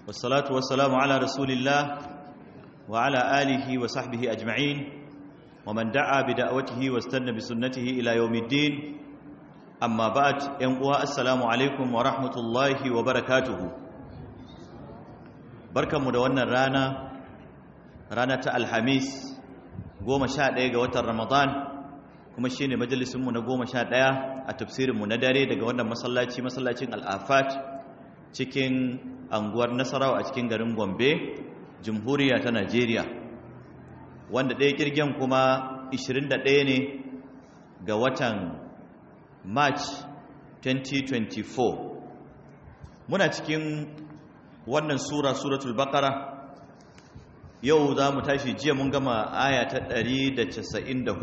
والصلاة والسلام على رسول الله وعلى آله وصحبه أجمعين ومن دعا بدعوته واستنى بسنته إلى يوم الدين أما بعد ينقوى السلام عليكم ورحمة الله وبركاته بركة مدونة رانا رانا الحميس goma sha ɗaya ga watan ramadan kuma shi ne majalisunmu na goma sha ɗaya a tafsirinmu na dare daga wannan masallaci masallacin al'afat cikin anguwar nasarawa a cikin garin gombe jamhuriya ta najeriya wanda ɗaya kirgen kuma 21 ne ga watan march 2024 muna cikin wannan sura suratul baqara yau za mu tashi jiya mun gama aya ta 194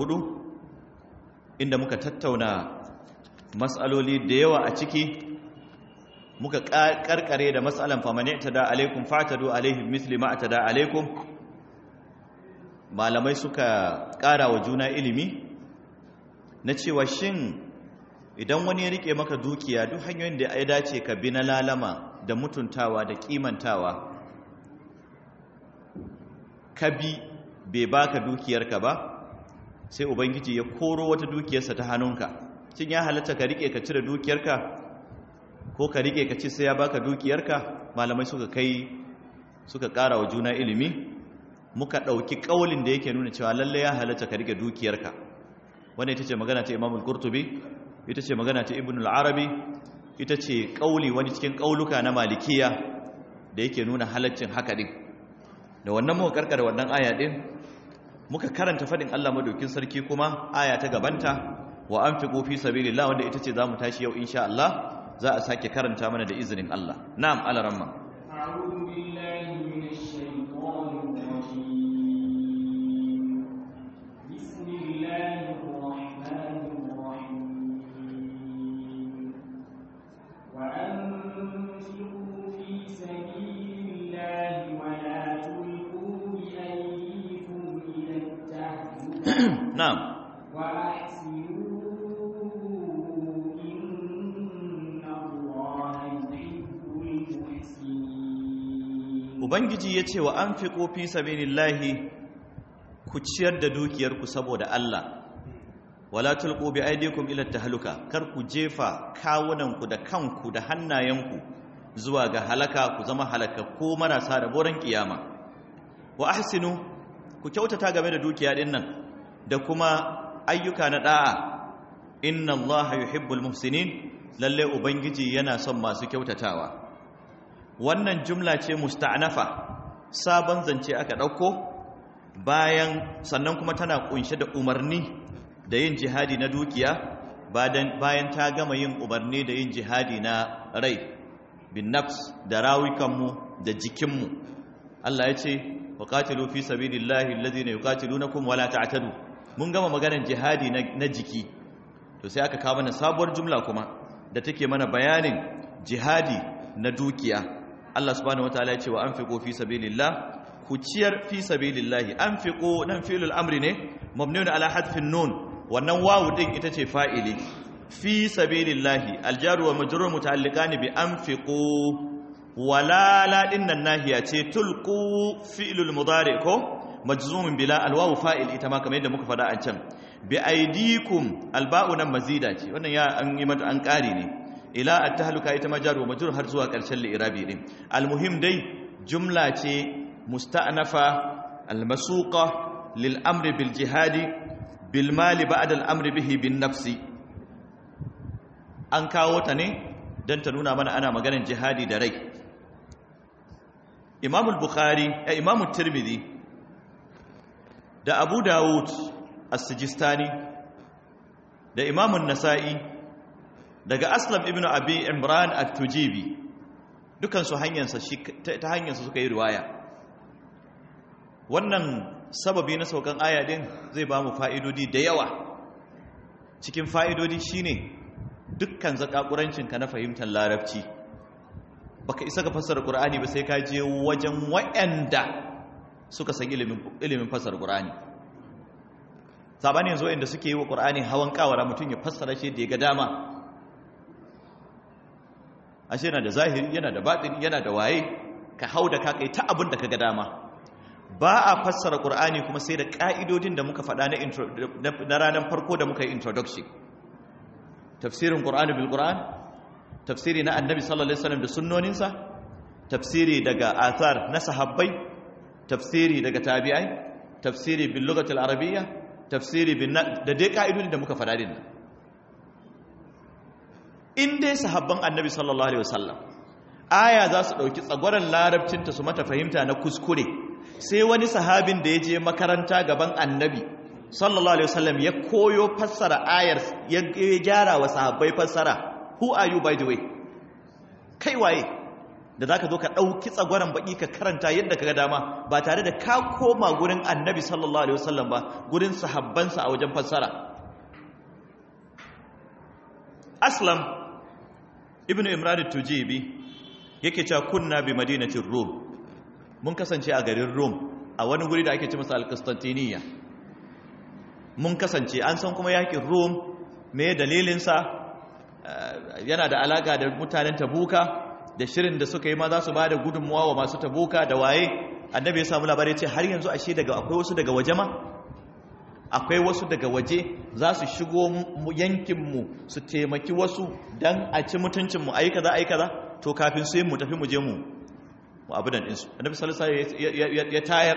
inda muka tattauna matsaloli da yawa a ciki muka karkare da matsalan famane ta da alaikum fatadu alaihi misli ma ta da alaikum malamai suka kara wa juna ilimi na cewa shin idan wani ya rike maka dukiya duk hanyoyin da ya dace ka bi na lalama da mutuntawa da kimantawa ka bi bai baka dukiyarka ba sai ubangiji ya koro wata dukiyarsa ta hannunka cin ya halatta ka rike ka cire dukiyarka ko ka rike ka ci sai ya baka dukiyarka malamai suka kai suka ƙara wa juna ilimi muka ɗauki ƙaulin da yake nuna cewa lalle ya halatta ka rike dukiyarka wanda ita ce magana ta imamul qurtubi ita ce magana ta ibn al-arabi ita ce ƙauli wani cikin ƙauluka na malikiya da yake nuna halaccin haka din da wannan muka karkar wannan aya din muka karanta fadin Allah madaukin sarki kuma aya ta gabanta wa anfiqu fi sabilillah wanda ita ce zamu tashi yau insha Allah za a sake karanta mana da izinin Allah na'am alaramma a'udhu billahi minash shaitanir rajim bismillahir rahmanir rahim wa anfiqu fi sabilillahi wa la نعم وأحسنوا إن الله يحب المحسنين Ubangiji ya ce wa an fi ƙofi sabilillahi ku ciyar da dukiyarku saboda Allah, wala tulqu bi aidikum ila tahluka kar ku jefa kawunanku da kanku da hannayenku zuwa ga halaka ku zama halakakku marasa da boran kiyama. Wa ahsinu ku kyautata game da dukiya din nan da kuma ayyuka na da'a inna allaha yuhibbul muhsinin lalle ubangiji yana son masu kyautatawa wannan jumla ce musta'nafa sabon zance aka dauko bayan sannan kuma tana kunshe da umarni da yin jihadi na dukiya bayan ta gama yin umarni da yin jihadi na rai bin nafs da rawukanmu da jikinmu Allah ya ce وقاتلوا في سبيل الله الذين يقاتلونكم ولا تعتدوا mun gama maganar jihadi na jiki to sai aka kawo mana sabuwar jumla kuma da take mana bayanin jihadi na dukiya Allah subhanahu wataala ya ce wa anfiqu fi sabilillah ku ciyar fi sabilillah anfiqu nan fi'lul amri ne mabniun ala hadfin nun wannan wawu din ita ce fa'ili fi sabilillah aljaru wa majrur muta'alliqani bi anfiqu wala la dinnan nahiya ce tulqu fi'lul mudari ko majzumun bila alwawu fa'il ita ma kamar yadda muka faɗa an can bi aidikum alba'u nan mazida ce wannan ya an yi mata an ƙari ne ila at-tahluka ita ma jar wa majrur har zuwa ƙarshen li'irabi din almuhim dai jumla ce musta'nafa almasuqa lil amri bil jihadi bil mali ba'da al amri bihi bin nafsi an kawo ta ne don ta nuna mana ana maganar jihadi da rai imam al-bukhari eh, imam tirmidhi da abu dawud as-sijistani da imam an-nasa'i daga aslam ibn abi imran at-tujibi dukan su hanyarsa ta hanyarsa suka yi riwaya wannan sababi na saukan aya din zai ba mu fa'idodi da yawa cikin fa'idodi shine dukkan zakakurancinka na fahimtar larabci baka isa ka fassara qur'ani ba sai ka je wajen wayanda suka san ilimin ilimin fassara qur'ani sabani yanzu inda suke yi wa qur'ani hawan kawara mutum ya fassara shi da ya ga dama ashe yana da zahiri yana da batini yana da waye ka hau da ka kai ta abin da ka ga dama ba a fassara ƙur'ani kuma sai da ƙa'idodin da muka faɗa na ranar farko da muka yi introduction tafsirin ƙur'ani bil ƙur'an tafsiri na annabi sallallahu alaihi wasallam da sunnoninsa tafsiri daga athar na sahabbai tafsiri daga tabi'ai tafsiri bil lughatil arabiyya tafsiri bin da dai ƙa'idodin da muka faɗa din in dai sahabban annabi sallallahu alaihi wasallam aya za su ɗauki tsagwaron larabcinta su mata fahimta na kuskure sai wani sahabin da ya je makaranta gaban annabi sallallahu alaihi wasallam ya koyo fassara ayar ya gyara wa sahabbai fassara who are you by the way kai waye da zaka zo ka dauki tsagwaran baki ka karanta yadda kaga dama ba tare da ka koma gurin annabi sallallahu alaihi wasallam ba gurin sahabbansa a wajen fassara aslam ibnu imran at-tujibi yake cewa kunna bi madinatir rum mun kasance a garin Rome a wani guri da ake ce masa Al-Constantiniya mun kasance an san kuma yakin Rome me dalilinsa yana da alaka da mutanen Tabuka da shirin da suka yi ma za su bada gudunmuwa wa masu Tabuka da waye annabi ya samu labari ce har yanzu ashe daga akwai wasu daga waje ma akwai wasu daga waje za su shigo yankinmu su taimaki wasu don a ci mutuncinmu ayi kaza ayi kaza to kafin su yi mu tafi mu je mu abinan ɗinsu annabi salisa ya tayar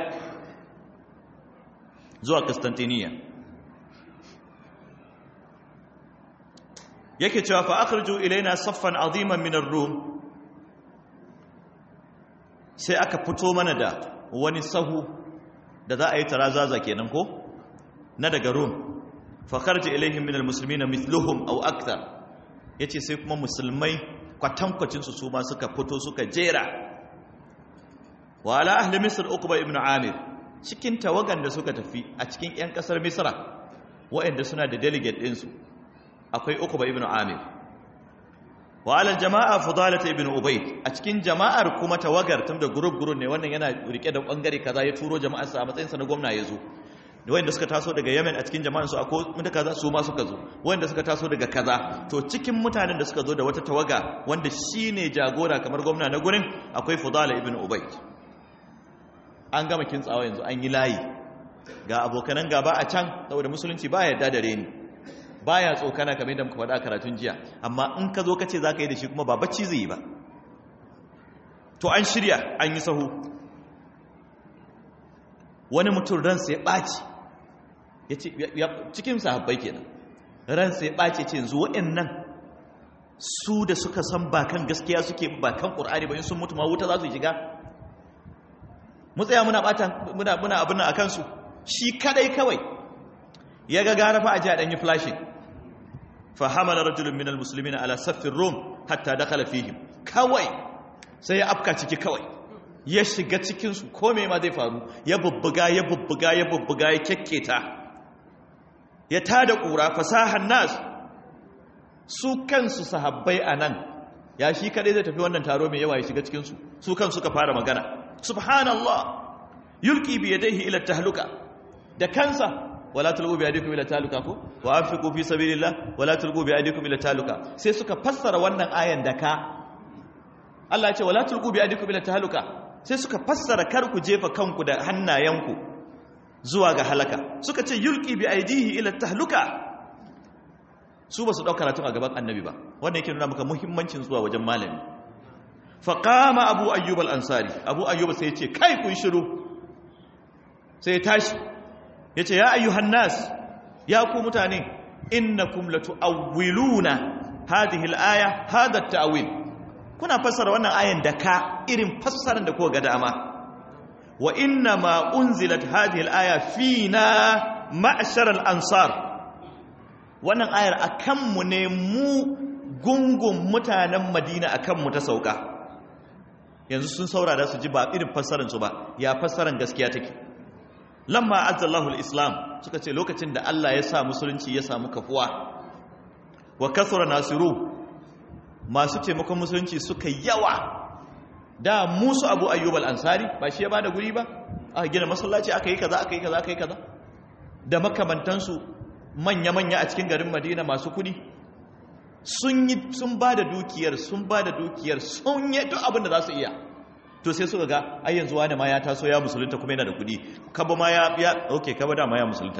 zuwa Constantiniya yake cewa fa akhriju ilaina saffan aziman min ar-rum sai aka fito mana da wani sahu da za a yi tarazaza kenan ko na daga rum fa kharja ilaihim min al-muslimina mithluhum aw akthar yace sai kuma musulmai kwatankwacin su su ma suka fito suka jera wa ala ahli misr uqba ibn amir cikin tawagan da suka tafi a cikin yan kasar misra waɗanda suna da delegate din su akwai uqba ibn amir wa ala jama'a fudalah ibn ubayd a cikin jama'ar kuma tawagar tun da group group ne wannan yana rike da bangare kaza ya turo jama'ar sa a matsayin sa na gwamna yazo wanda suka taso daga Yemen a cikin jama'an su akwai mutane kaza su ma suka zo wanda suka taso daga kaza to cikin mutanen da suka zo da wata tawaga wanda shine jagora kamar gwamna na gurin akwai Fudala ibn Ubayd an gama kintsawa yanzu an yi layi ga abokanan gaba a can saboda musulunci baya yarda da reni baya tsokana kamar yadda muka faɗa karatun jiya amma in ka zo ka ce zaka yi da shi kuma ba bacci zai yi ba to an shirya an yi sahu wani mutum ransa ya ɓaci cikin sahabbai kenan ransa ya ɓace ce yanzu waɗannan su da suka san ba kan gaskiya suke ba kan ƙur'ani ba in sun mutu ma wuta za su shiga mu tsaya muna ɓata muna muna abin a kansu shi kadai kawai ya ga gara fa a ji a ɗanyi flashing fa hamala rajulun min almuslimin ala saffin rum hatta dakhala fihim kawai sai ya afka ciki kawai ya shiga cikinsu kome ma zai faru ya bubbuga ya bubbuga ya bubbuga ya kyakketa ya tada ƙura fasahar nas su kansu sahabbai a nan ya shi kaɗai zai tafi wannan taro mai yawa ya shiga cikinsu su kan suka fara magana subhanallah yulki bi yadayhi ila tahluka da kansa wala tulqu bi aydikum ila tahluka ko wa anfiqu fi sabilillah wala tulqu bi aydikum ila tahluka sai suka fassara wannan ayan da ka Allah ya ce wala tulqu bi aydikum ila tahluka sai suka fassara kar ku jefa kanku da hannayenku zuwa ga halaka suka ce yulki bi aidihi ila tahluka su ba su dauka karatun a gaban annabi ba wanda yake nuna maka muhimmancin zuwa wajen malami fa qama abu ayyub al-ansari abu ayyub sai ya ce kai kun shiru sai ya tashi ya ce ya ayyuhan nas ya ku mutane innakum latu'awwiluna hadhihi al-aya hadha at-ta'wil kuna fassara wannan ayan da ka irin fassarar da kuka ga dama wa inna ma unzilat hadhihi al-aya fina ma'shar al-ansar wannan ayar akan mu ne mu gungun mutanen Madina akan mu ta sauka yanzu sun saurara su ji ba irin fassarar su ba ya fassarar gaskiya take lamma azzallahu al-islam suka ce lokacin da Allah ya sa musulunci ya samu kafuwa wa kasura nasiru masu taimakon musulunci suka yawa da musu abu ayyub al-ansari ba shi ya bada guri ba aka gina masallaci aka yi kaza aka yi kaza aka yi kaza da makamantansu manya-manya a cikin garin madina masu kudi sun yi sun bada dukiyar sun bada dukiyar sun yi duk abin da za su iya to sai suka ga ai yanzu wani ma ya taso ya musulunta kuma yana da kuɗi kaba ma ya ya okay kaba da ma ya musulunta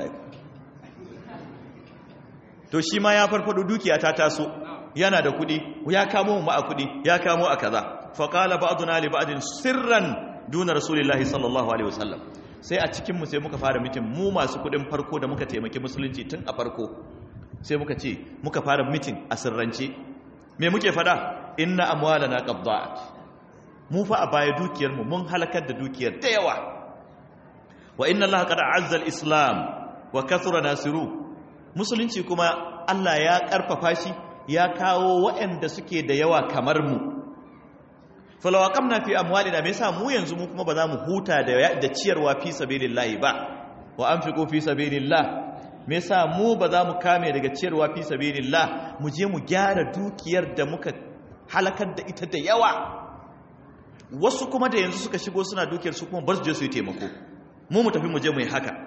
to shi ma ya farfado dukiya ta taso yana da kuɗi ya kamo mu a kuɗi ya kamo a kaza fa qala ba'duna li ba'din sirran duna rasulillahi sallallahu alaihi wasallam sai a cikin mu sai muka fara mitin mu masu kuɗin farko da muka taimaki musulunci tun a farko sai muka ce muka fara mitin a sirrance me muke fada inna amwalana qadda'at mu fa a baya dukiyar mu mun halakar da dukiyar da yawa wa inna allaha qad a'azza al-islam wa kathura nasiru musulunci kuma Allah ya karfafa shi ya kawo waɗanda suke da yawa kamar mu falawa kamna fi amwalina me yasa mu yanzu mu kuma ba za mu huta da da ciyarwa fi sabilillah ba wa anfiqu fi sabilillah me yasa mu ba za mu kame daga ciyarwa fi sabilillah mu je mu gyara dukiyar da muka halakar da ita da yawa wasu kuma da yanzu suka shigo suna dukiyar su kuma bar su je su yi taimako mu mu tafi mu je mu yi haka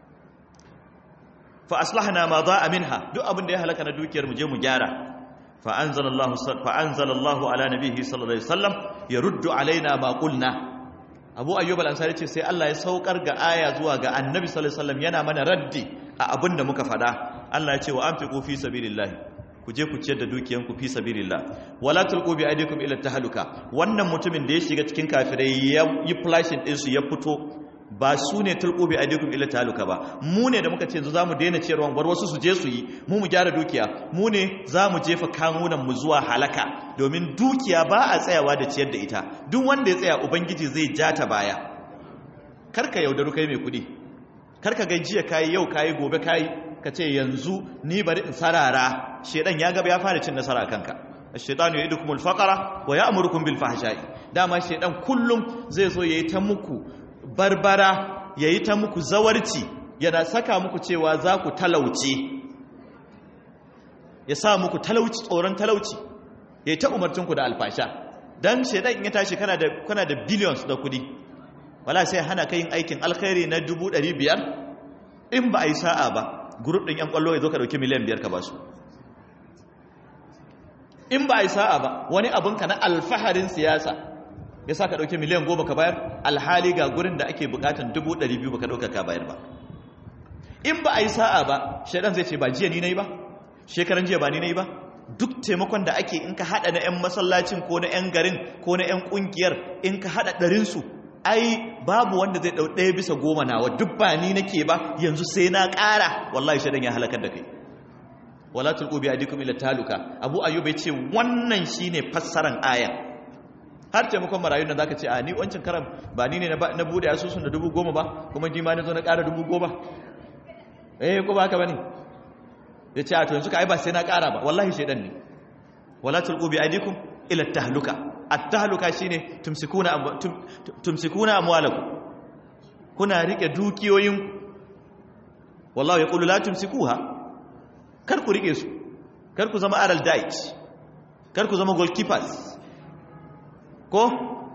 fa aslahna ma da'a minha duk abin da ya halaka na dukiyar mu je mu gyara fa anzalallahu fa anzalallahu ala nabihi sallallahu alaihi wasallam yaruddu alaina ma qulna abu ayyub al-ansari ce sai Allah ya saukar ga aya zuwa ga annabi sallallahu alaihi wasallam yana mana raddi a abin da muka fada Allah ya ce wa anfiqu fi sabilillah ku je ku ciyar da dukiyanku fi sabilillah wala tulqu bi aydikum ila tahluka wannan mutumin da ya shiga cikin kafirai ya yi flashing din su ya fito ba su ne tulqu bi aydikum ila tahluka ba mu ne da muka ce yanzu zamu daina ciyarwa bar wasu su je su yi mu mu gyara dukiya mu ne zamu jefa kanunan mu zuwa halaka domin dukiya ba a tsayawa da ciyar da ita duk wanda ya tsaya ubangiji zai ja ta baya karka yaudaru kai mai kudi karka ga jiya kayi yau kayi gobe kayi ka ce yanzu ni bari in sarara shedan ya gaba ya fara cin nasara kanka ash-shaytanu ya'idukumul faqra wa ya'murukum bil fahsha'i dama shedan kullum zai zo yayi ta muku barbara yayi ta muku zawarci yana saka muku cewa za ku talauce ya sa muku talauci tsoron talauci yayi ta umarcin ku da alfasha dan shedan in ya tashi kana da kana da billions da kudi wala sai hana ka yin aikin alkhairi na 500 in ba a yi sa'a ba gurup ɗin ‘yan ƙwallo ya zo ka ɗauki miliyan biyar ka ba su in ba a yi sa'a ba wani abinka na alfaharin siyasa ya sa ka ɗauki miliyan goma ka bayar alhali ga gurin da ake bukatan dubu ɗari biyu ba ka ɗauka ka bayar ba in ba a yi sa'a ba shaidan zai ce ba jiya ni na yi ba shekaran jiya ba ni na yi ba duk taimakon da ake in ka haɗa na ‘yan masallacin ko na ‘yan garin ko na ‘yan ƙungiyar in ka haɗa ɗarinsu ai babu wanda zai dau ɗaya bisa goma nawa duk ba ni nake ba yanzu sai na ƙara wallahi shaidan ya halakar da kai wala tulqu bi adikum ila taluka abu ayyub ya ce wannan shine fassaran ayan har taimakon marayun nan zaka ce a ni wancin karam ba ni ne na bude asusun da dubu goma ba kuma ni ma na zo na ƙara dubu goma eh ko ba haka bane ya ce a to yanzu ka ai ba sai na ƙara ba wallahi shaidan ne wala tulqu bi adikum ila tahluka at-tahluka shine tumsikuna tumsikuna amwalakum kuna rike dukiyoyin wallahi yaqulu la tumsikuha kar ku rike su kar ku zama aral diet kar ku zama goalkeepers ko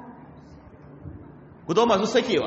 ku zo masu sakewa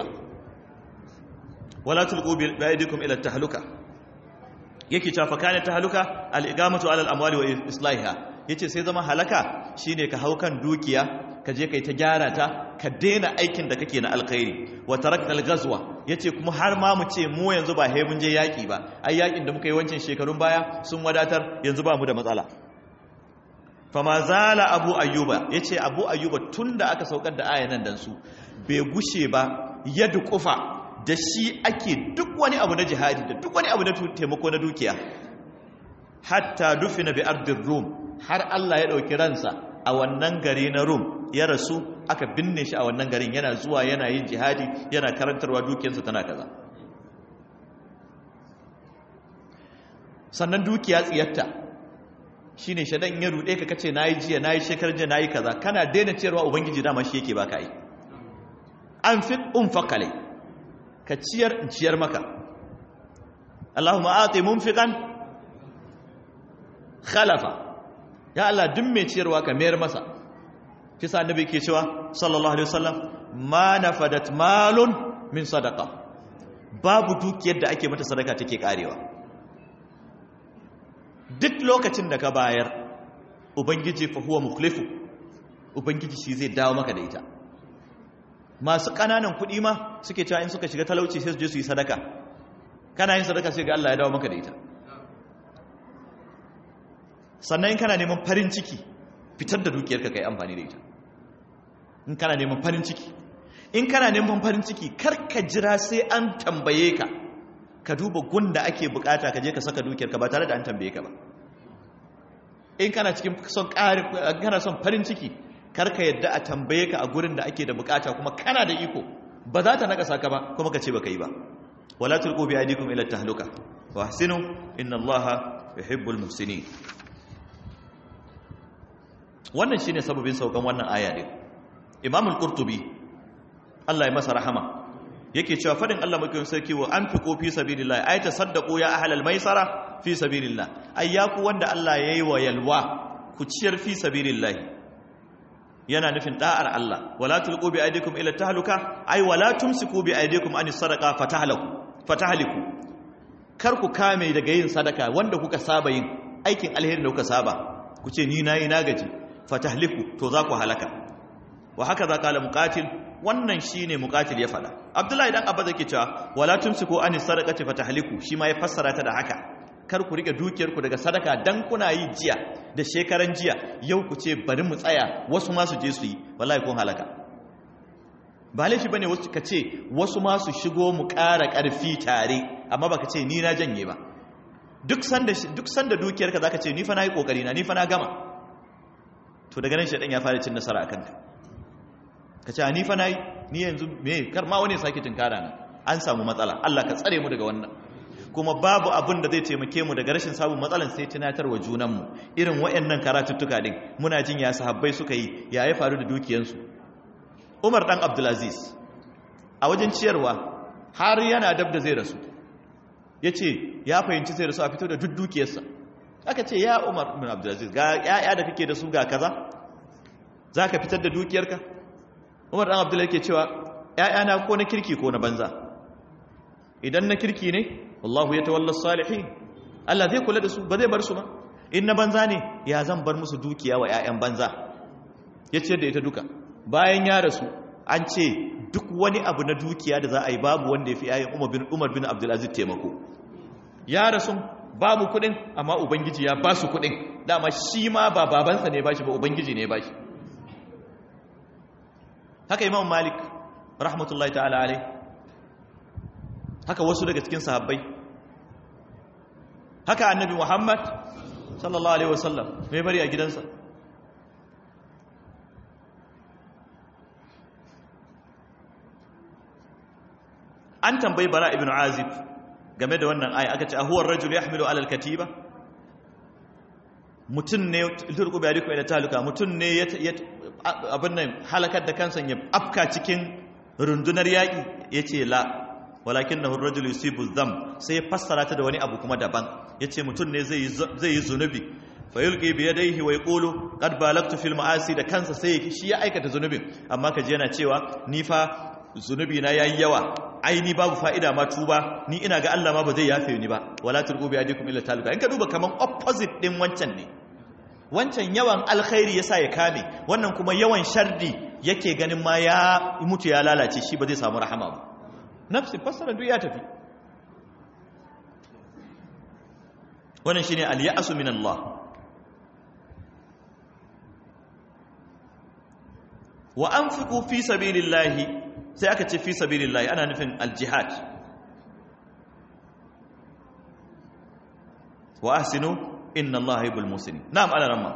wala tulqu bi aydikum ila at-tahluka yake cewa fa kana tahluka al-igamatu ala al-amwali wa islahiha yace sai zama halaka shine ka hau kan dukiya ka je kai ta gyara ta ka daina aikin da kake na alkhairi wa tarakta al-ghazwa yace kuma har ma mu ce mu yanzu ba he mun je yaki ba ai yakin da muka yi wancan shekarun baya sun wadatar yanzu ba mu da matsala fama zala abu ayyuba yace abu ayyuba tunda aka saukar da ayan nan dan su bai gushe ba ya dukufa da shi ake duk wani abu na jihadi da duk wani abu na taimako na dukiya hatta dufina bi ardin rum har Allah ya ɗauki ransa a wannan gari na rum ya rasu aka binne shi a wannan garin yana zuwa yana yin jihadi yana karantarwa dukiyarsa tana kaza sannan dukiya tsiyatta shine shadan ya rude ka kace nayi jiya nayi shekar jiya nayi kaza kana daina ciyarwa ubangiji dama shi yake baka yi an fi unfaqale ka ciyar in ciyar maka Allahumma ati munfiqan khalafa ya Allah duk mai ciyarwa ka mayar masa kisa annabi ke cewa sallallahu alaihi wasallam ma nafadat malun min sadaqa babu dukiyar da ake mata sadaka take karewa duk lokacin da ka bayar ubangiji fa huwa mukhlifu ubangiji shi zai dawo maka da ita masu ƙananan kuɗi ma suke cewa in suka shiga talauci sai su je su yi sadaka kana yin sadaka sai ga Allah ya dawo maka da ita sannan in kana neman farin ciki fitar da dukiyarka kai amfani da ita in kana neman farin ciki in kana neman farin ciki kar ka jira sai an tambaye ka ka duba gunda ake bukata ka je ka saka dukiyarka ba tare da an tambaye ka ba in kana cikin son ƙari kana son farin ciki kar ka yadda a tambaye ka a gurin da ake da bukata kuma kana da iko ba za ta nakasa ka ba kuma ka ce baka yi ba wala tulqu bi aydikum ila tahluka wa ahsinu inna allaha yuhibbul muhsinin wannan shine sababin saukan wannan aya din imam al-qurtubi Allah ya masa rahama yake cewa fadin Allah mai sarki wa anfiqu fi sabilillah ay tasaddaqu ya ahlal maisara fi sabilillah ay ya ku wanda Allah yayi wa yalwa ku ciyar fi sabilillah yana nufin da'ar Allah wala tulqu bi aydikum ila tahluka ay wala tumsiku bi aydikum an sadaqa fatahlaku fatahliku kar ku kame daga yin sadaka wanda kuka saba yin aikin alheri da kuka saba ku ce ni nayi na gaji fatahliku to za ku halaka wa haka za kala muqatil wannan shine muqatil ya fada abdullahi dan abba zake cewa wala tumsiku an sadaqati fatahliku shi ma ya fassara ta da haka kar ku rike dukiyar ku daga sadaka dan kuna yi jiya da shekaran jiya yau ku ce bari mu tsaya wasu ma su je su yi wallahi kun halaka ba laifi bane wasu ka ce wasu ma su shigo mu ƙara ƙarfi tare amma baka ce ni na janye ba duk sanda duk sanda dukiyarka zaka ce ni fa nayi kokari na ni fa na gama to daga nan shaɗan ya fara cin nasara a kanka ka ce ni fa na yi ni yanzu me kar ma wani sake tunkara na an samu matsala Allah ka tsare mu daga wannan kuma babu abin da zai taimake mu daga rashin samun matsalan sai tunatar wa junanmu irin wayannan karatuttuka din muna jin ya sahabbai suka yi ya ya faru da dukiyansu Umar dan Abdulaziz a wajen ciyarwa har yana dab da zai rasu yace ya fahimci zai rasu a fito da duk dukiyarsa aka ce ya umar bin abdulaziz ga ya'ya da kake da su ga kaza za ka fitar da dukiyarka umar dan abdullahi ke cewa ya'yana ko na kirki ko na banza idan na kirki ne wallahu ya tawalla salihin Allah zai kula da su ba zai bar su ba in na banza ne ya zan bar musu dukiya wa 'ya'yan banza ya ciyar da ita duka bayan ya rasu an ce duk wani abu na dukiya da za a yi babu wanda ya fi 'ya'yan umar bin abdulaziz taimako ya rasu babu kudin amma ubangiji ya ba su kudin dama shi ma ba babansa ne ba shi ba ubangiji ne ba shi haka imam malik rahmatullahi ta'ala alai haka wasu daga cikin sahabbai haka annabi muhammad sallallahu alaihi wasallam mai bari a gidansa an tambayi bara ibn azib game da wannan aya aka ce ahuwar rajul yahmilu alal katiba mutum ne turku bai riko da taluka mutum ne ya abin nan halakar da kansa ya afka cikin rundunar yaƙi yace la walakin na rajul yusibu zam sai fassara ta da wani abu kuma daban yace mutum ne zai zai yi zunubi fa yulqi bi yadayhi wa yaqulu qad balagtu fil ma'asi da kansa sai shi ya aikata zunubin amma kaje yana cewa ni fa zunubi na yayi yawa ai ni babu fa'ida ma tuba ni ina ga Allah ma ba zai yafe ni ba wala turqu bi adikum illa taluka in ka duba kaman opposite din wancan ne wancan yawan alkhairi yasa ya kame wannan kuma yawan shardi yake ganin ma ya mutu ya lalace shi ba zai samu rahama ba nafsi fassara duk ya tafi wannan shine al-ya'su min Allah wa anfiqu fi sabilillahi sai aka ce fi sabilillahi ana nufin aljihad wa ahsinu inna allaha yuhibbul muslimin na'am ala ramma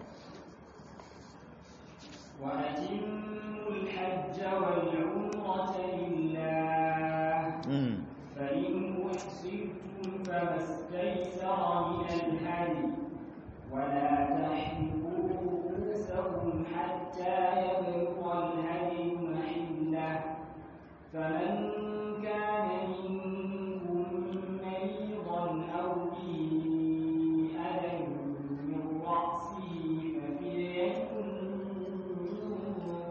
wa atimul hajja wal umrata lillah fa in uhsirtum famastaysara min al-hadi wa la tahliqu ru'usakum hatta yablugha al-hadi فمن كان منكم مريضا أو به أذى من رأسه ففدية من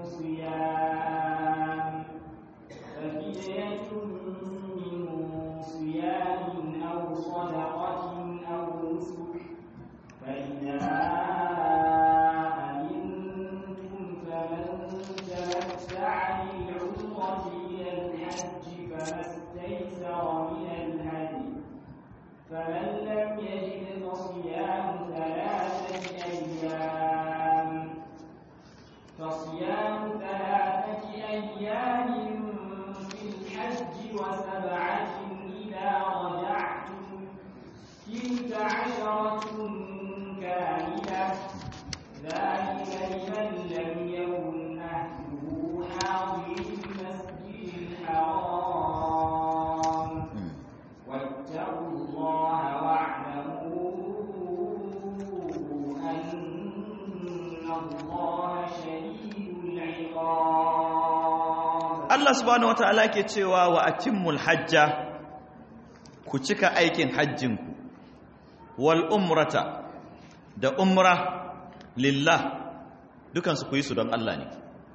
Allah subhanahu wataala ke cewa wa atimmul hajja ku cika aikin hajjinku wal umrata da umra lillah dukansu ku yi su don Allah ne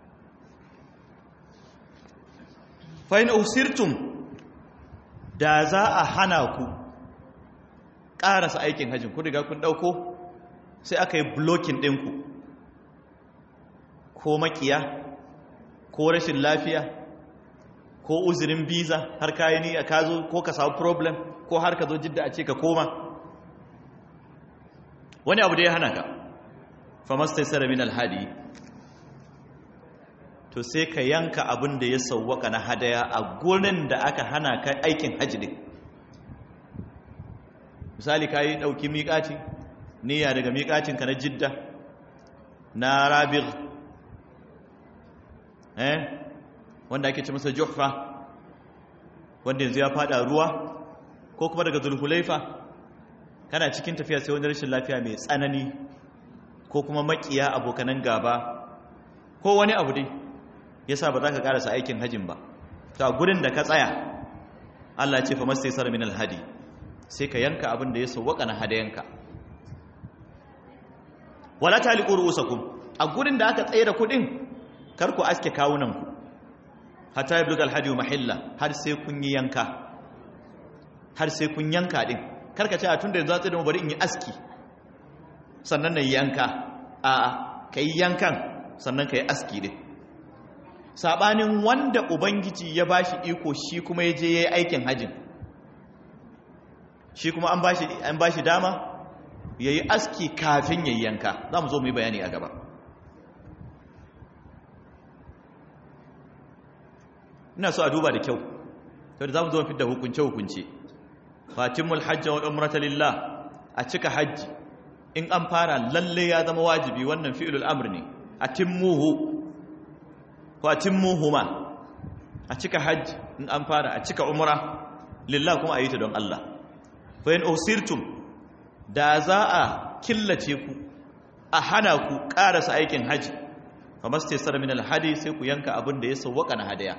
fa in usirtum da za a hana ku ƙarasa aikin hajjin ku riga kun ɗauko sai aka yi blocking ɗinku ko makiya ko rashin lafiya ko uzurin biza har kayi ni a kazo ko ka samu problem ko har ka zo jidda a ce ka koma wani abu da ya hana ka famastai sara min alhadi to sai ka yanka abin da ya sauwaka na hadaya a gurin da aka hana ka aikin hajji din misali ka yi ɗauki miƙaci niyya daga miƙacinka na jidda na rabir eh wanda ake ce masa juhfa wanda yanzu ya fada ruwa ko kuma daga zulhulaifa kana cikin tafiya sai wani rashin lafiya mai tsanani ko kuma makiya abokanan gaba ko wani abu dai yasa ba za ka karasa aikin hajin ba ta gurin da ka tsaya Allah ya ce fa mastaysara min alhadi sai ka yanka abin da ya sawwaka na hadayanka wala taliqu ru'usakum a gurin da aka tsaye da kudin kar ku aske kawunanku hatta ya bugal hadiyu mahilla har sai kun yi yanka har sai kun yanka din karka ce a tunda yanzu zatsi da mu bari in yi aski sannan na yi yanka a ka yi yankan sannan ka yi aski din sabanin wanda ubangiji ya bashi iko shi kuma ya je ya yi aikin hajin shi kuma an bashi an bashi dama ya yi aski kafin ya yi yanka za mu zo mu yi bayani a gaba ina so a duba da kyau to da zamu zo fitar da hukunce hukunce fatimul hajj wa umrata lillah a cika hajji in an fara lalle ya zama wajibi wannan fi'lul amr ne atimmuhu ko atimmuhuma a cika hajji in an fara a cika umra lillah kuma a yi ta don Allah fa in usirtum da za a killace ku a hana ku karasa aikin haji fa mastaysara min alhadi sai ku yanka abin da ya sawwaka na hadaya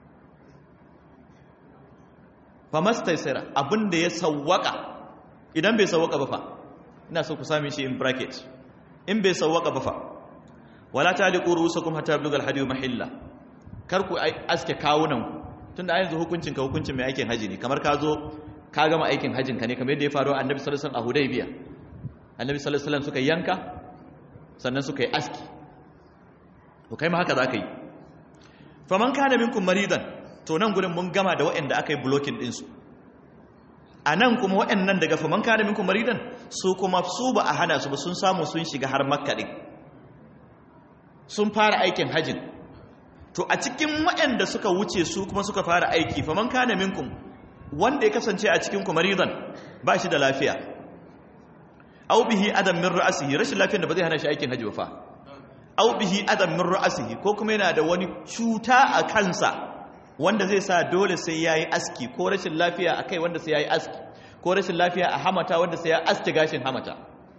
fa mastaysara abin da ya sawwaka idan bai sawwaka ba fa ina so ku sami shi in bracket in bai sawwaka ba fa wala taliqu rusukum hatta yablugha alhadi mahilla kar ku aske kawunan ku tunda a yanzu hukuncin ka hukuncin mai aikin haji ne kamar ka zo ka gama aikin hajjin ka ne kamar yadda ya faru a annabi sallallahu alaihi wasallam a hudaybiya annabi sallallahu alaihi wasallam suka yanka sannan suka yi aski to kai ma haka za ka yi faman kana minkum maridan to nan gurin mun gama da waɗanda aka yi blocking ɗinsu a nan kuma waɗannan daga faman kana minkum maridan su kuma su ba a hana su ba sun samu sun shiga har makka ɗin sun fara aikin hajjin to a cikin waɗanda suka wuce su kuma suka fara aiki faman kana minkum wanda ya kasance a cikin ku maridan ba shi da lafiya au bihi adam min ra'sihi rashin lafiyar da ba zai hana shi aikin hajji ba fa au bihi adam min ra'sihi ko kuma yana da wani cuta a kansa wanda zai sa dole sai yayi aski ko rashin lafiya akai wanda sai yayi aski ko rashin lafiya a hamata wanda sai ya aske gashin hamata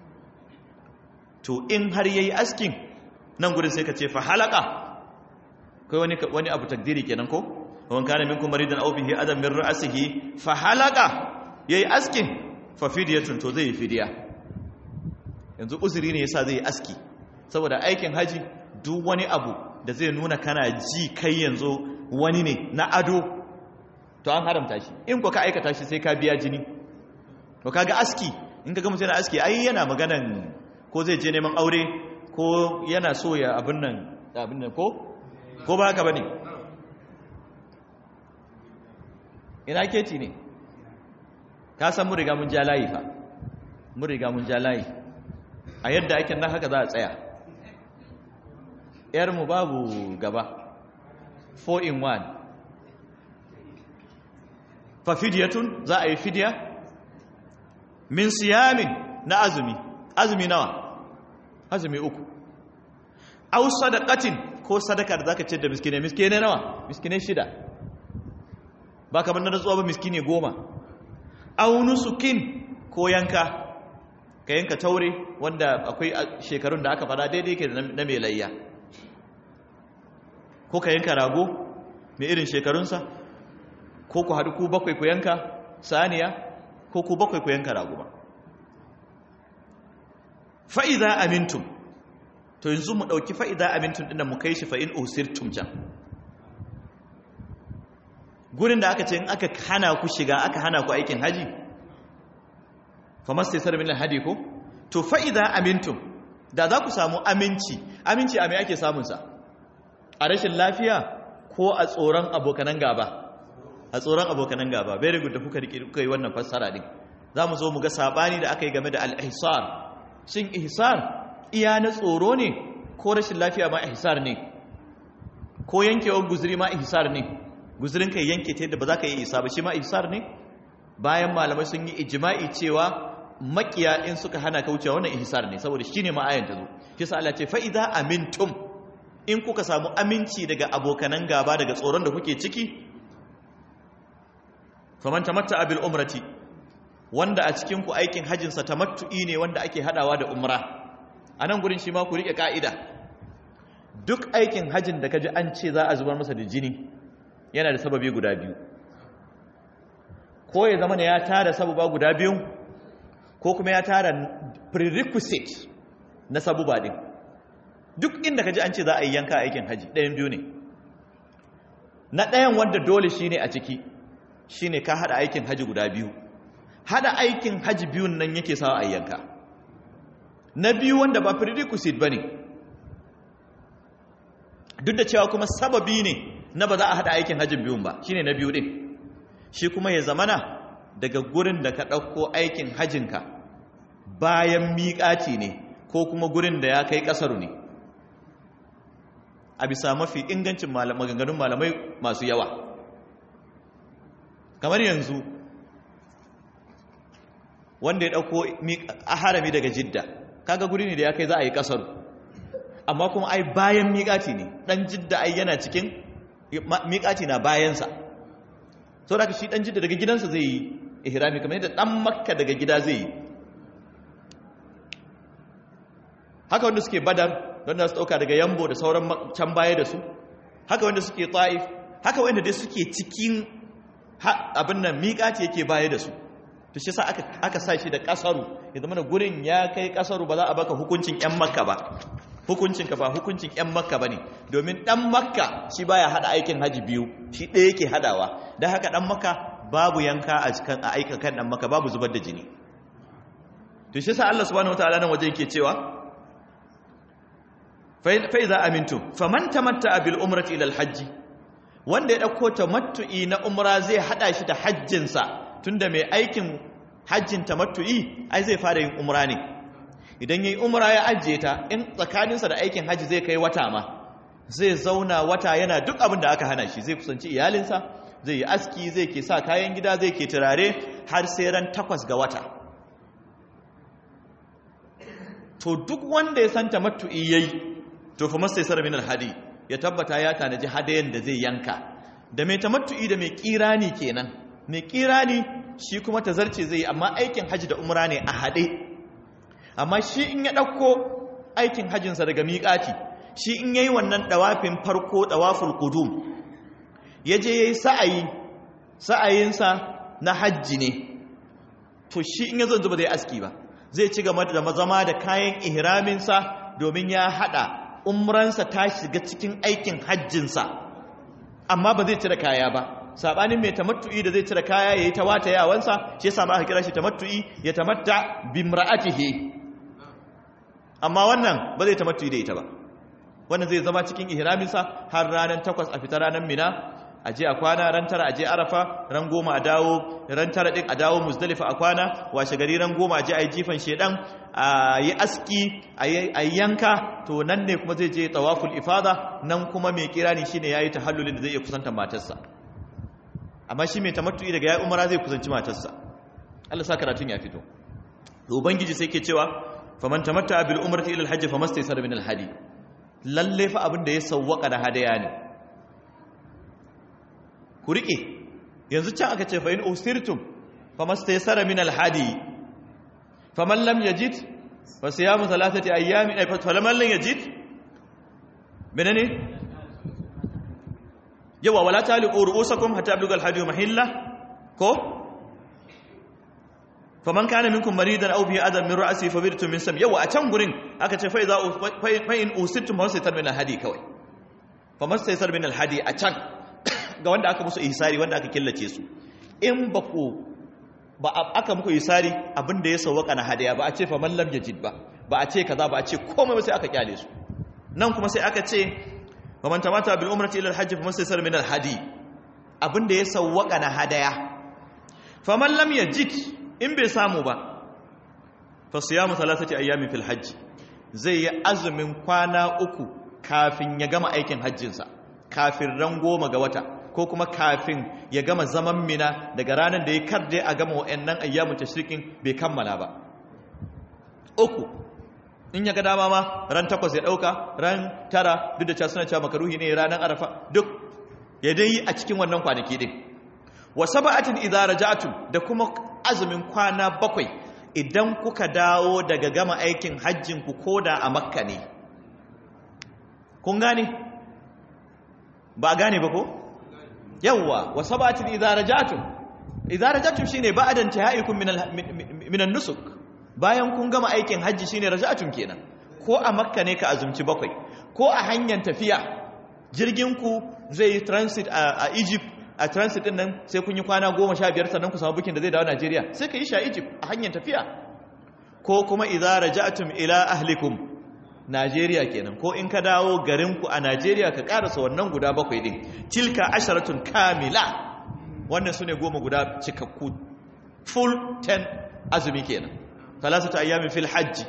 to in har yayi askin nan gurin sai ka ce fa halaka kai wani wani abu takdiri kenan ko wan kana minkum maridan aw bihi adam min ra'sihi fa halaka yayi askin fa fidyatun to zai fidiya yanzu uzuri ne yasa zai aski saboda aikin haji duk wani abu da zai nuna kana ji kai yanzu wani ne na ado to an haramta shi in ko ka aikata shi sai ka biya jini to kaga aski in kaga mutum yana aski ai yana maganan ko zai je neman aure ko yana so ya abin nan abin nan ko ko ba haka bane ina keci ne ka san mun riga mun ja layi fa mun riga mun ja layi a yadda ake nan haka za a tsaya ‘yarmu babu gaba 4 in 1 fa fidiyatun za a yi fidiya min siyamin na azumi azumi nawa azumi uku au sadaqatin ko sadaka da zaka ce da miskine miskine nawa miskine shida ba kamar na rantsuwa ba miskine goma au nusukin ko yanka ka yanka taure wanda akwai shekarun da aka fada daidai ke na mai layya ko ka yanka rago mai irin shekarunsa ko ku haɗu ku bakwai ku yanka saniya ko ku bakwai ku yanka raguma fa'iza amintum to yanzu mu ɗauki fa'iza amintum ɗin mu kai shi fa'in osirtum can gurin da aka ce in aka hana ku shiga aka hana ku aikin haji famas sai min hadi ko to fa'iza amintum da za ku samu aminci aminci a mai ake samunsa a rashin lafiya ko a tsoron abokanan gaba a tsoron abokanan gaba very good da kuka kuka yi wannan fassara din za mu zo mu ga sabani da aka yi game da al-ihsar shin ihsar iya na tsoro ne ko rashin lafiya ma ihsar ne ko yankewar guzuri ma ihsar ne guzurin kai yanke ta yadda ba za ka yi isa ba shi ma ihsar ne bayan malamai sun yi ijma'i cewa makiya in suka hana ka wucewa wannan ihsar ne saboda shine ma ayan ta zo shi sa Allah ce fa idza amintum in kuka samu aminci daga abokanan gaba daga tsoron da kuke ciki faman tamatta bil umrati wanda a cikin ku aikin hajjin sa tamattu'i ne wanda ake hadawa da umra anan gurin shi ma ku rike ka'ida duk aikin hajjin da kaji an ce za a zubar masa da jini yana da sababi guda biyu ko ya zama ne ya tara sababa guda biyu ko kuma ya tara prerequisite na sabuba din duk inda kaji an ce za a yi yanka aikin haji ɗayan biyu ne na ɗayan wanda dole shine a ciki shine ka hada aikin haji guda biyu hada aikin haji biyun nan yake sawa a yanka na biyu wanda ba prerequisite bane duk da cewa kuma sababi ne na ba za a hada aikin hajjin biyun ba shine na biyu din shi kuma ya zamana daga gurin da ka ɗauko aikin hajjinka bayan miƙaci ne ko kuma gurin da ya kai ƙasaru ne a bisa mafi ingancin maganganun malamai masu yawa kamar yanzu wanda ya ɗauko harami daga jidda kaga guri ne da ya kai za a yi ƙasaru amma kuma ai bayan miƙaci ne ɗan jidda ai yana cikin miƙaci na bayansa sau da shi ɗan jidda daga gidansa zai yi ihrami kamar yadda ɗan makka daga gida zai yi haka wanda suke badar wanda su ɗauka daga yambo da sauran can baya da su haka wanda suke ta'if haka wanda dai suke cikin abin nan miƙaci yake baya da su to shi sa aka sa shi da ƙasaru ya zama da gurin ya kai ƙasaru ba za a baka hukuncin 'yan makka ba hukuncinka ba hukuncin 'yan makka ba ne domin ɗan makka shi baya haɗa aikin haji biyu shi ɗaya yake haɗawa don haka ɗan makka babu yanka a cikin a aika kan ɗan makka babu zubar da jini to shi sa Allah subhanahu wataala nan waje yake cewa fa iza amintu faman tamatta bil umrati ila al hajji wanda ya dauko tamattu'i na umra zai hada shi da hajjinsa tunda mai aikin hajjin tamattu'i ai zai fara yin umra ne idan yayi umra ya ajiye ta in tsakaninsa da aikin haji zai kai wata ma zai zauna wata yana duk abin da aka hana shi zai kusanci iyalinsa zai yi aski zai ke sa kayan gida zai ke turare har sai ran takwas ga wata to duk wanda ya san tamattu'i yayi to fa masa yasar min alhadi ya tabbata ya tanaji hadayen da zai yanka da mai tamattu'i da mai kirani kenan mai kirani shi kuma tazarce zai yi amma aikin haji da umra ne a hade amma shi in ya ɗauko aikin hajjinsa daga miƙati shi in ya yi wannan ɗawafin farko ɗawaful ƙudum ya je ya yi sa'ayi sa'ayinsa na hajji ne to shi in ya zo zuba zai aski ba zai ci gaba da zama da kayan ihraminsa domin ya haɗa umransa ta shiga cikin aikin hajjinsa amma ba zai cire kaya ba sabanin mai tamattu'i da zai cire kaya yayi ta wata yawansa shi yasa ma aka kira shi tamattu'i ya tamatta bimra'atihi amma wannan ba zai tamattu'i da ita ba wannan zai zama cikin ihraminsa har ranar takwas a fita ranar mina a je a kwana ran tara a je arafa ran goma a dawo ran tara din a dawo muzdalifa a kwana washe gari ran goma a je a yi jifan shedan a yi aski a yi yanka to nan ne kuma zai je tawaful ifada nan kuma mai kirani shine yayi tahallulin da zai iya kusanta matarsa amma shi mai tamattu'i daga yayi umara zai kusanci matarsa Allah sa karatun ya fito to ubangiji sai ke cewa faman tamatta bil umrati ila al hajj famastaysara min al hadi lalle fa abin da ya sawwaka da hadaya ne ku rike yanzu can aka ce fa in usirtum famastaysara min al hadi faman lam yajid fa siyamu thalathati ayyamin ay faman lam yajid menene yawa wala taliqu ru'usakum hatta yablugha al-hadi mahilla ko faman kana minkum maridan aw bihi adam min ra'si fa bidtum min sam yawa a can gurin aka ce fa idza fa in usittum fa saytar min al-hadi kawai faman saytar min al-hadi a can ga wanda aka musu ihsari wanda aka killace su in ba ku ba aka muku isari abin da ya sauwaka na hadaya ba a ce faman lam yajid ba ba a ce kaza ba a ce komai ba sai aka kyale su nan kuma sai aka ce faman tamata bil umrati ila al hajj faman saysara min al hadi abin da ya sauwaka na hadaya faman lam yajid in bai samu ba fa siyamu thalathati ayyamin fil hajj zai yi azumin kwana uku kafin ya gama aikin hajjinsa kafin ran goma ga wata ko kuma kafin ya gama zaman mina daga ranar da ya karde a gama wa'annan ayyamun tashrikin bai kammala ba uku in ya ga dama ma ran takwas ya dauka ran tara duk da cewa suna cewa makaruhi ne ranar arafa duk ya dai yi a cikin wannan kwanaki din wa sab'atin idza raja'tum da kuma azumin kwana bakwai idan kuka dawo daga gama aikin hajjin ku koda a makka ne kun gane ba gane ba ko yawwa wa sabatin idza rajatum idza rajatum shine ba'da intihaikum min min an-nusuk bayan kun gama aikin haji shine rajatum kenan ko a makka ne ka azumci bakwai ko a hanyar tafiya jirgin ku zai yi transit a Egypt a transit din nan sai kun yi kwana 15 sannan ku samu bukin da zai dawo Najeriya sai ka yi shi a Egypt a hanyar tafiya ko kuma idza rajatum ila ahlikum Najeriya kenan ko in ka dawo garinku a Najeriya ka karasa wannan guda bakwai din tilka asharatun kamila wannan sune goma guda cikakku full 10 azumi kenan talasatu ayyamin fil hajji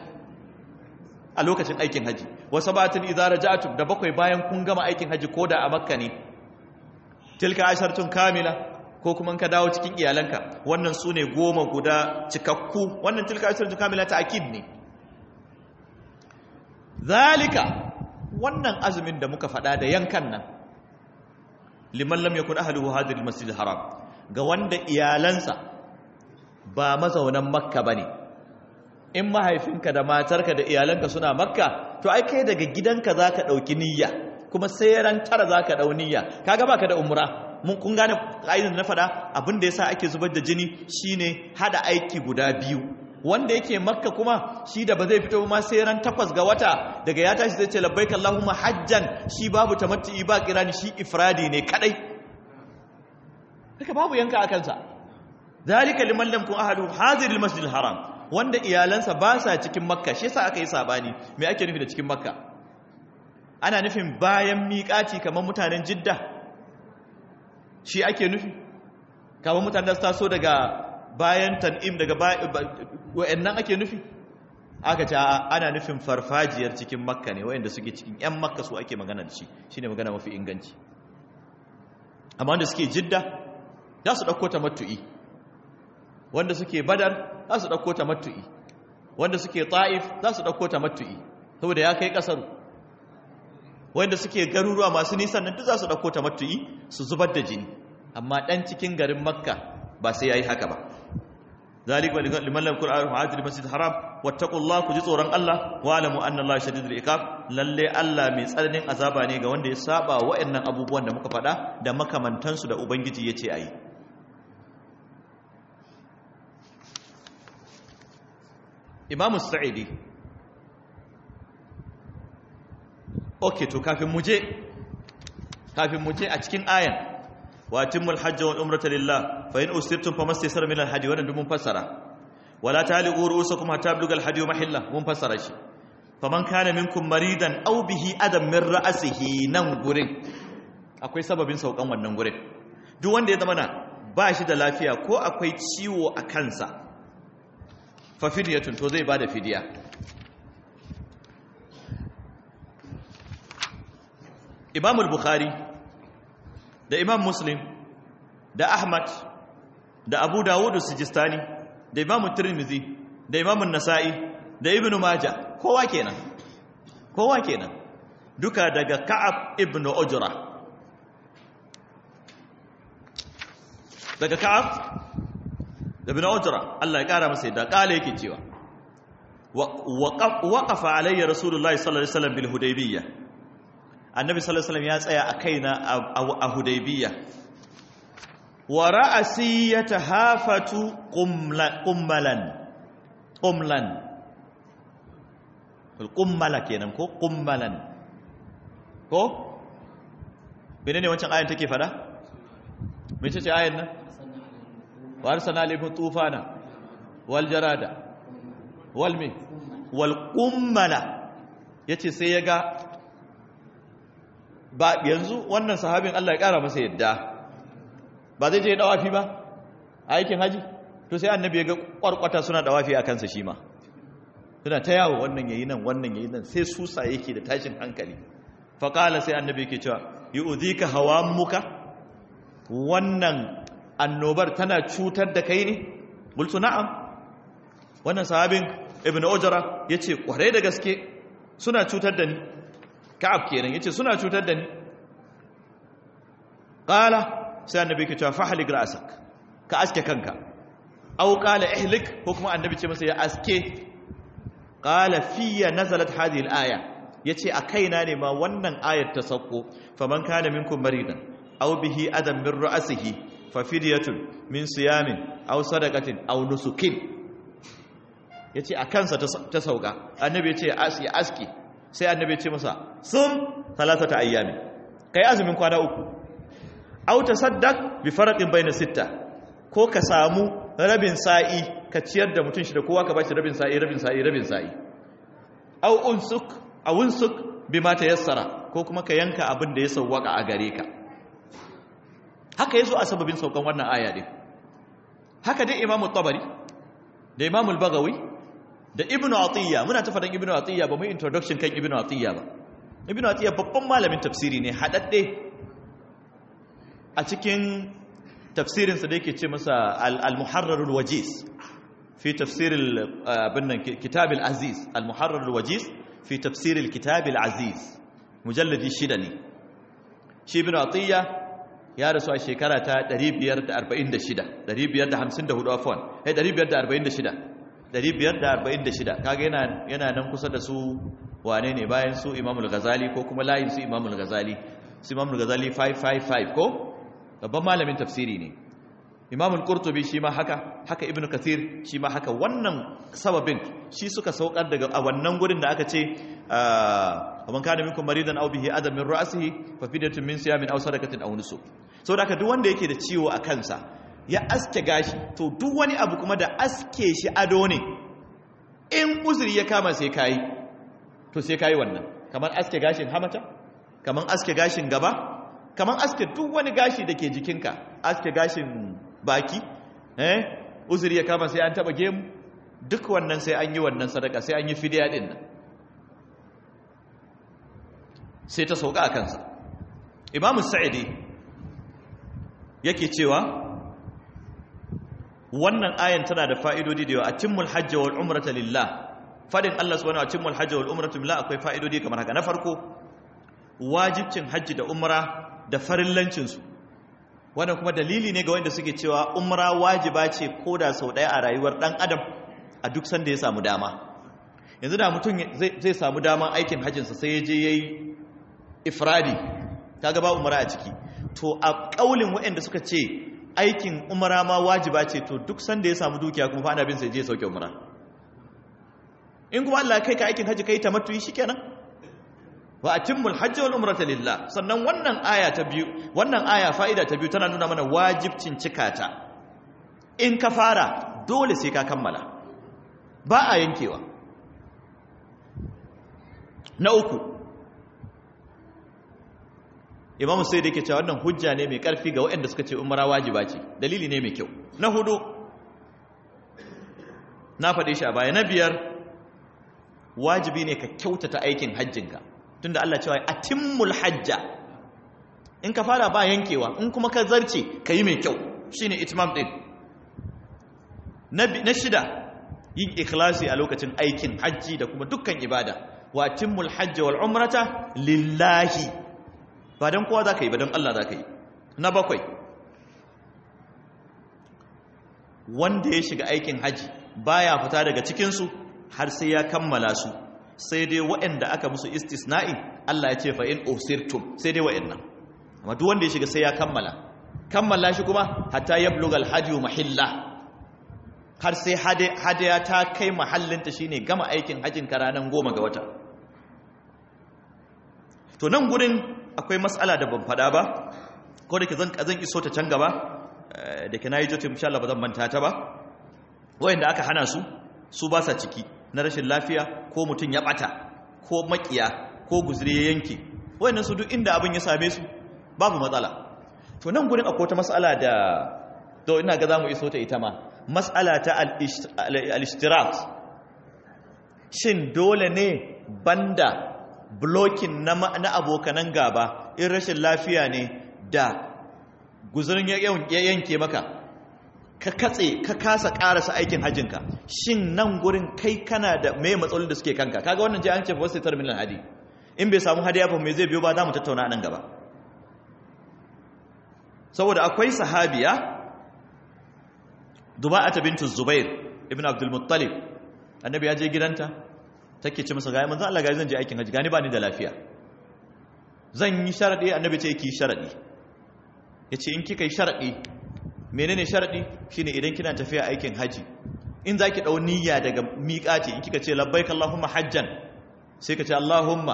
a lokacin aikin haji wa sabatin idza raja'tum da bakwai bayan kun gama aikin haji koda a makka ne tilka asharatun kamila ko kuma ka dawo cikin iyalanka wannan sune goma guda cikakku wannan tilka asharatun kamila ta akid ne zalika wannan azumin da muka faɗa da yankan nan liman lam yakun ahluhu hadir almasjid haram ga wanda iyalansa ba mazaunan makka bane in mahaifinka da matarka da iyalanka suna makka to ai kai daga gidanka zaka dauki niyya kuma sai ran tara zaka dau niyya kaga baka da umra mun kun gane kaidan na faɗa abin da yasa ake zubar da jini shine hada aiki guda biyu wanda yake makka kuma shi da ba zai fito ma sai ran takwas ga wata daga ya tashi zai ce labbaik Allahumma hajjan shi babu tamattu'i ba kirani shi ifradi ne kadai haka babu yanka a kansa zalika liman lam kun ahadu hadir almasjid haram wanda iyalansa ba sa cikin makka shi yasa aka yi sabani me ake nufi da cikin makka ana nufin bayan miƙati kamar mutanen jidda shi ake nufi kamar mutanen da su taso daga bayan tan'im daga wa'annan ake nufi aka ce ana nufin farfajiyar cikin makka ne wa'anda suke cikin 'yan makka su ake magana da shi shi ne magana mafi inganci amma wanda suke jidda za su ɗauko ta matu'i wanda suke badar za su ɗauko ta matu'i wanda suke ta'if za su ɗauko ta matu'i saboda ya kai ƙasar wanda suke garuruwa masu nisan nan duk za su ɗauko ta matu'i su zubar da jini amma ɗan cikin garin makka ba sai ya yi haka ba ذلك لمن لم يكن عارف عادل المسجد الحرام واتقوا الله كجي tsoron Allah wa alamu anna Allah shadidul iqab lalle Allah mai tsananin azaba ne ga wanda ya saba wa'annan abubuwan da muka faɗa da makamantan su da ubangiji yace ayi Imam Sa'idi Okay to kafin mu je kafin mu je a cikin ayan wa timmul hajji wal umrata lillah fa in usirtum famastaysara min al hadi wannan mun fassara wala taliqu ru'usakum hatta yablugha al hadi mahilla mun fassara shi faman kana minkum maridan aw bihi adam min ra'sihi nan gurin akwai sababin saukan wannan gurin duk wanda ya zama na ba shi da lafiya ko akwai ciwo a kansa fa fidyatun to zai bada fidiya Imam al-Bukhari da imam muslim da ahmad da abu dawudu sijistani da imam tirmizi da imam nasa'i da ibn majah kowa kenan kowa kenan duka daga ka'ab ibn ujra daga ka'ab ibn ujra Allah ya kara masa yadda kala yake cewa waqafa alayya rasulullahi sallallahu alaihi wasallam bil hudaybiyah annabi sallallahu alaihi wasallam ya tsaya a kaina a hudaybiya wa ra'asi yatahafatu qummalan qumlan qummala kenan ko qummalan ko menene wancan ayan take fada mece ce ayan nan wa arsalna alaykum tufana wal jarada wal mi wal qummala yace sai yaga ba yanzu wannan sahabin Allah ya kara masa yadda ba zai je dawafi ba aikin haji to sai annabi ya ga kwarkwata suna dawafi a kansa shi ma suna ta yawo wannan yayi nan wannan yayi nan sai susa yake da tashin hankali faƙala sai annabi yake cewa yi uzika hawa muka wannan annobar tana cutar da kai ne bultu na'am wannan sahabin ibn ujra yace kware da gaske suna cutar da ni ka'ab kenan yace suna cutar da ni qala sai annabi yake cewa fahlik ra'sak ka aske kanka aw qala ihlik ko kuma annabi ce masa ya aske qala fiya nazalat hadhihi al-aya ya ce a kaina ne ma wannan ayar ta sauko faman kana minkum maridan aw bihi adam min ra'sihi fa fidyatun min siyamin aw sadaqatin aw nusukin yace a kansa ta sauka annabi yace ya aski sai annabi yace masa sum thalathata ayyamin kai azumin kwana uku aw tasaddaq bi farqin bayna sitta ko ka samu rabin sa'i ka ciyar da mutun shi da kowa ka bashi rabin sa'i rabin sa'i rabin sa'i aw unsuk a wunsuk bi mata yassara ko kuma ka yanka abin da ya sauwaka a gare ka haka yazo a sababin saukan wannan aya din haka dai imamu tabari da imamu al-bagawi da ibnu atiyya muna ta fadan ibnu atiyya ba mu introduction kan ibnu atiyya ba ibnu atiyya babban malamin tafsiri ne hadadde a cikin tafsirin sa da yake ce masa al-muharrar al-wajiz fi tafsir al kitab al-aziz al-muharrar al-wajiz في تفسير الكتاب العزيز مجلد شدني شي ابن عطية يا رسول الشيكرة تا دريب يرد أربعين دشدة دريب يرد همسين ده هدو أفوان هي دريب يرد أربعين دشدة دريب يرد أربعين دشدة كاقا ينا ينا نمكسة دسو وانيني باين سو إمام الغزالي كو كما لا ينسو إمام الغزالي سو إمام الغزالي 555 كو babban malamin tafsiri ne imam al-qurtubi shi ma haka haka ibnu kathir shi ma haka wannan sababin shi suka saukar daga a wannan gurin da aka ce man kana minkum maridan aw bihi adam min ra'sihi fa fidyatun min siyamin aw sadaqatin aw nusuk saboda haka duk wanda yake da ciwo a kansa ya aske gashi to duk wani abu kuma da aske shi ado ne in uzuri ya kama sai kai to sai kai wannan kamar aske gashin hamata kamar aske gashin gaba kamar aske duk wani gashi da ke jikinka aske gashin baki eh uzuri ya kama sai an taba gemu duk wannan sai an yi wannan sadaka sai an yi fidiya din nan sai ta sauka a kansa imamu sa'idi yake cewa wannan ayan tana da fa'idodi da yawa a cimmul hajji wal umrata lillah fadin Allah subhanahu wa cimmul hajji wal umrata lillah akwai fa'idodi kamar haka na farko wajibcin hajji da umra da farillancinsu wannan kuma dalili ne ga wanda suke cewa umra wajiba ce ko da sau ɗaya a rayuwar ɗan adam a duk sanda ya samu dama yanzu da mutum zai samu dama aikin hajjinsa sai ya je ya yi ifradi ta gaba umra a ciki to a ƙaulin waɗanda suka ce aikin umra ma wajiba ce to duk sanda ya samu dukiya kuma fa ana bin sai je sauke umra in kuma Allah kai ka aikin hajji kai tamattuyi shikenan wa atimmul hajji wal umrata lillah sannan wannan aya ta biyu wannan aya fa'ida ta biyu tana nuna mana wajibcin cikata in ka fara dole sai ka kammala ba a yankewa na uku imamu sai da yake cewa wannan hujja ne mai karfi ga waɗanda suka ce umara wajiba ce dalili ne mai kyau na hudu na faɗe shi a baya na biyar wajibi ne ka kyautata aikin hajjinka tunda Allah cewa atimmul hajja in ka fara ba yankewa in kuma ka zarce ka yi mai kyau shine itmam din na shida yin ikhlasi a lokacin aikin hajji da kuma dukkan ibada wa atimmul hajja wal umrata lillahi ba don kowa za ka yi ba don Allah za ka yi na bakwai wanda ya shiga aikin hajji baya fita daga cikinsu har sai ya kammala su sai dai waɗanda aka musu istisna'i Allah ya ce fa in usirtum sai dai waɗannan amma duk wanda ya shiga sai ya kammala kammala shi kuma hatta yablugal hadiyu mahilla har sai hadaya ta kai mahallinta shine gama aikin hajjin ka ranar goma ga wata to nan gurin akwai matsala da ban fada ba ko da ke zan iso ta can gaba da ke na yi jotin insha Allah ba zan manta ta ba wayanda aka hana su su ba sa ciki na rashin lafiya ko mutum ya bata ko makiya ko guzuri ya yanke wayannan su duk inda abin ya same su babu matsala to nan gurin akwai wata matsala da to ina ga zamu iso ta ita ma matsala ta al-ishtirak shin dole ne banda blocking na na abokanan gaba in rashin lafiya ne da guzurin ya yanke maka ka katse ka kasa karasa aikin hajjinka shin nan gurin kai kana da mai matsalolin da suke kanka kaga wannan ji an ce wasu terminal hadi in bai samu hadiya ba mai zai biyo ba za mu tattauna nan gaba saboda akwai sahabiya duba'ata bintu zubair ibn abdul muttalib annabi ya je gidanta take ce masa ga manzo Allah ga zan je aikin haji gani ba ni da lafiya zan yi sharadi annabi ce ki sharadi yace in kika yi sharadi menene sharadi shine idan kina tafiya aikin haji in zaki dau niyya daga miqati in kika ce labbaik allahumma hajjan sai ka ce allahumma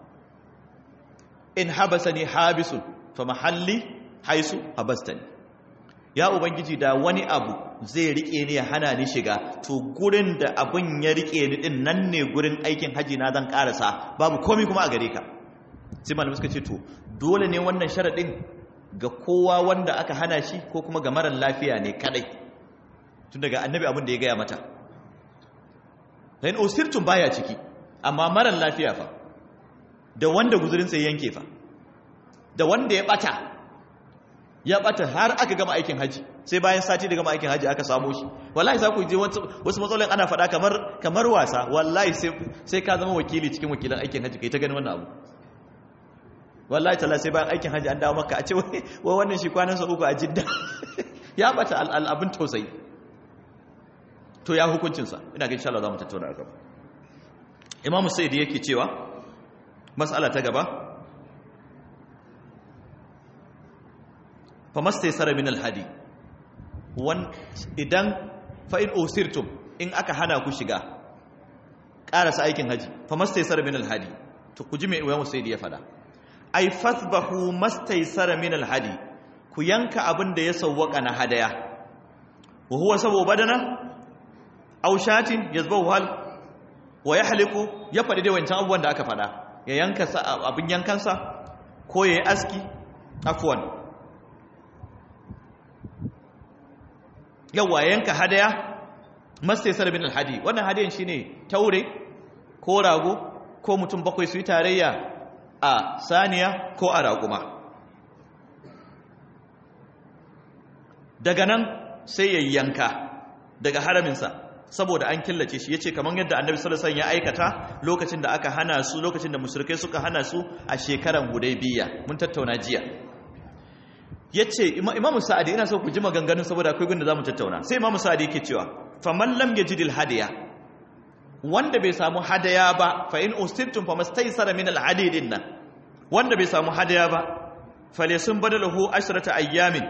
in habasani habisun fa mahalli haisu habastani ya ubangiji da wani abu zai rike ni ya hana ni shiga to gurin da abin ya rike ni din nan ne gurin aikin haji na zan karasa babu komai kuma a gare ka sai malamai suka ce to dole ne wannan sharadin ga kowa wanda aka hana shi ko kuma ga marar lafiya ne kadai tun daga annabi abin da ya gaya mata dan usirtun baya ciki amma marar lafiya fa da wanda guzurin sai yanke fa da wanda ya bata ya bata har aka gama aikin haji sai bayan sati da gama aikin haji aka samu shi wallahi za ku je wasu matsalolin ana faɗa kamar kamar wasa wallahi sai ka zama wakili cikin wakilan aikin haji kai ta gani wannan abu wallahi tala sai bayan aikin haji an dawo maka a ce wai wannan shi kwanan sa uku a jidda ya bata al'abin tausayi to ya hukuncin sa ina ga insha Allah za mu tattauna gaba imamu sayyidi yake cewa mas'ala ta gaba famasta sara min alhadi wan idan fa in usirtum in aka hana ku shiga karasa aikin haji famasta sara min alhadi to ku ji me wayan usaidi ya fada ai fasbahu mastaysara min alhadi ku yanka abin da ya sawwaka na hadaya wa huwa sabu badana aw shatin yazbahu hal wa yahliku ya fadi dai wancan abubuwan da aka fada ya yanka abin yankansa ko yayi aski afwan yawa yanka hadaya mastaisar bin alhadi wannan hadiyan shine taure ko rago ko mutum bakwai su yi tarayya a saniya ko a raguma daga nan sai ya yanka daga haraminsa saboda an killace shi yace kamar yadda annabi sallallahu alaihi wasallam ya aikata lokacin da aka hana su lokacin da mushrikai suka hana su a shekaran hudaybiya mun tattauna jiya ya ce imamu sa'adi ina so ku ji maganganun saboda akwai gunda za mu tattauna sai imamu sa'adi yake cewa faman lam yajidil hadiya wanda bai samu hadaya ba fa in ustirtum famastaysara min alhadidin nan wanda bai samu hadaya ba falesun badalahu ashrata ayyamin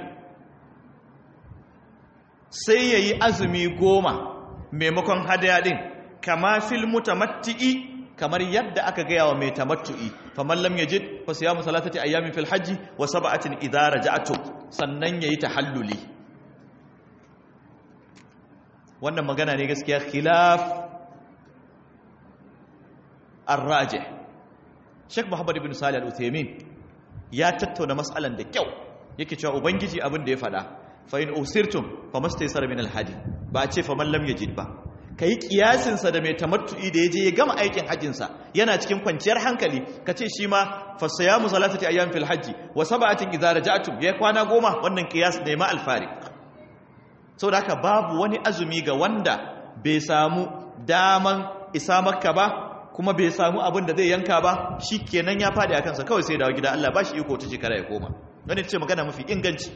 sai yayi azumi goma maimakon hadaya din kama fil mutamatti'i kamar yadda aka gaya wa mai tamattu'i faman lam yajid fa siyamu salatati ayyamin fil hajji wa sab'atin idza raja'tum sannan yayi tahalluli wannan magana ne gaskiya khilaf ar-rajih Sheikh Muhammad ibn Salih al-Uthaymeen ya tattauna mas'alan da kyau yake cewa ubangiji abin da ya fada fa in usirtum famastaysara min al-hadi ba a ce faman lam yajid ba ka yi kiyasinsa da mai tamattu'i da ya je ya gama aikin hajjinsa yana cikin kwanciyar hankali ka ce shi ma fasaya mu salatati ayyam fil hajji wa sab'atin idza raja'tum ya kwana goma wannan kiyas ne ma alfari saboda haka babu wani azumi ga wanda bai samu daman isa makka ba kuma bai samu abin da zai yanka ba shikenan ya fadi a kansa kawai sai dawo gida Allah ba shi iko ta shekara ya koma wani ce magana mafi inganci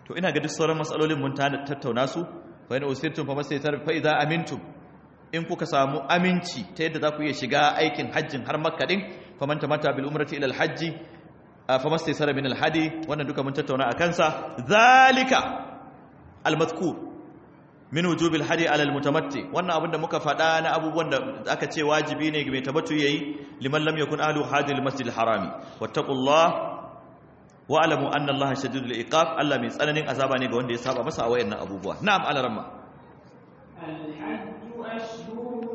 to ina ga duk sauran matsalolin mun tattauna su fa in usirtum fa masaytar fa idza amintum in kuka samu aminci ta yadda za ku iya shiga aikin hajjin har makka din faman tamata bil umrati ila al hajji fa mastaysara min al hadi wannan duka mun tattauna a kansa zalika al madhkur min wujubil hadi ala al mutamatti wannan abin da muka faɗa na abubuwan da aka ce wajibi ne ga mai tabattu yayi liman lam yakun ahlu hadi al masjid al harami wattaqullah wa alamu anna allaha shadidul iqab Allah mai tsananin azaba ne ga wanda ya saba masa a wayannan abubuwa na'am alaramma الحج أشهر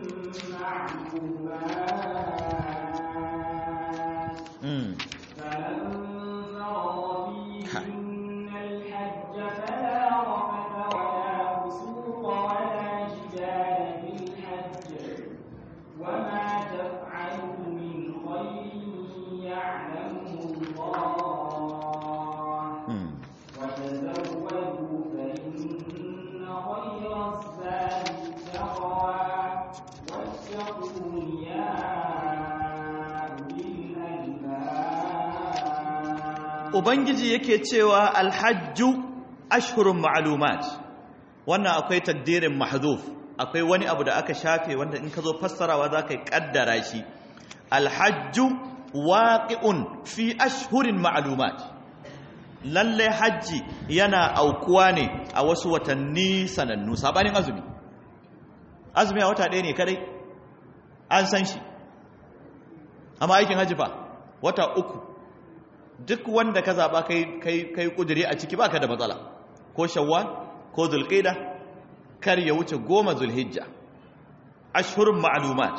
معلومات mm. فمن فرض فيهن الحج فلا رفث ولا فسوق ولا جدال في الحج وما تفعلوا من خير يعلمه الله Mm. وتزودوا فإن خير الزاد التقوى واتقون يا أولي الألباب ubangiji yake cewa alhajju ashhurun ma'lumat wannan akwai takdirin mahdhuf akwai wani abu da aka shafe wanda in ka zo fassarawa zaka kaddara shi alhajju waqi'un fi ashhurin ma'lumat lalle hajji yana aukuwa ne a wasu watanni sanannu sabanin azumi azumi a wata ɗaya ne kadai an san shi amma aikin hajji fa wata uku duk wanda ka zaɓa kai kai kai kudiri a ciki baka da matsala ko shawwal ko zulqa'da kar ya wuce goma zulhijja ashhurun ma'lumat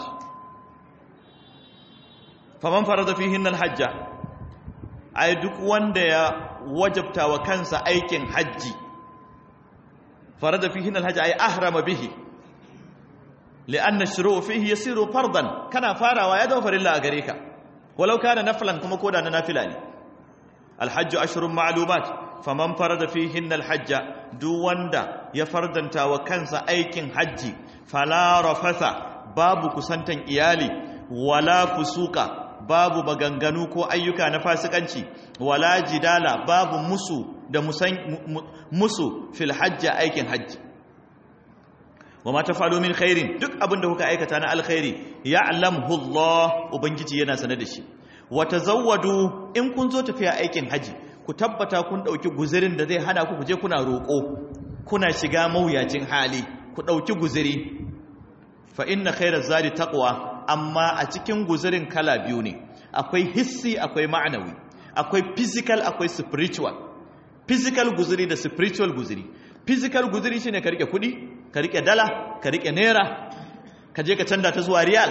faman farada fihinna alhajja ai duk wanda ya wajabta wa kansa aikin hajji farada fihinna alhajja ai ahrama bihi لأن الشروع فيه يصير فرضا كان فاروا يا دوفر الله أغريكا ولو كان نفلا كما كودا نافلا ne الحج أشهر معلومات فمن فرض فيهن الحج دو وندا يفردنتا وكنسا أيكن حج فلا رفث باب كسنتن إيالي ولا فسوق babu maganganu ko ayyuka na fasikanci wala jidala babu musu da musu fil hajji aikin hajji wa ma tafalu min khairin duk abin da kuka aikata na alkhairi ya'lamhu Allah ubangiji yana sanar da shi wa tazawwadu in kun zo tafiya aikin haji ku tabbata kun dauki guzirin da zai hana ku kuje kuna roko kuna shiga mawuyacin hali ku dauki guziri fa inna khairaz zadi taqwa amma a cikin guzirin kala biyu ne akwai hissi akwai ma'anawi akwai physical akwai spiritual physical guziri da spiritual guziri physical guziri shine ka rike kudi ka rike dala ka rike naira ka je ka canza ta zuwa riyal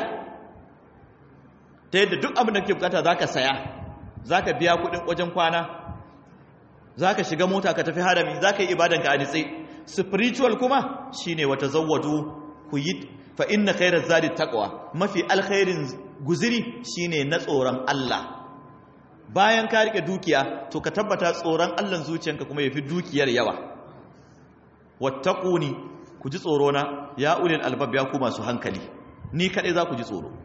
ta yadda duk abin da kake bukata zaka saya zaka biya kudin wajen kwana zaka shiga mota ka tafi harami zaka yi ibadan ka a nitse spiritual kuma shine wata zawwadu ku yi fa inna khairaz zadi taqwa mafi alkhairin guziri shine na tsoron Allah bayan ka rike dukiya to ka tabbata tsoron Allah zuciyanka kuma yafi dukiyar yawa wattaquni ku ji tsoro na ya ulil albab ya ku masu hankali ni kadai za ku ji tsoro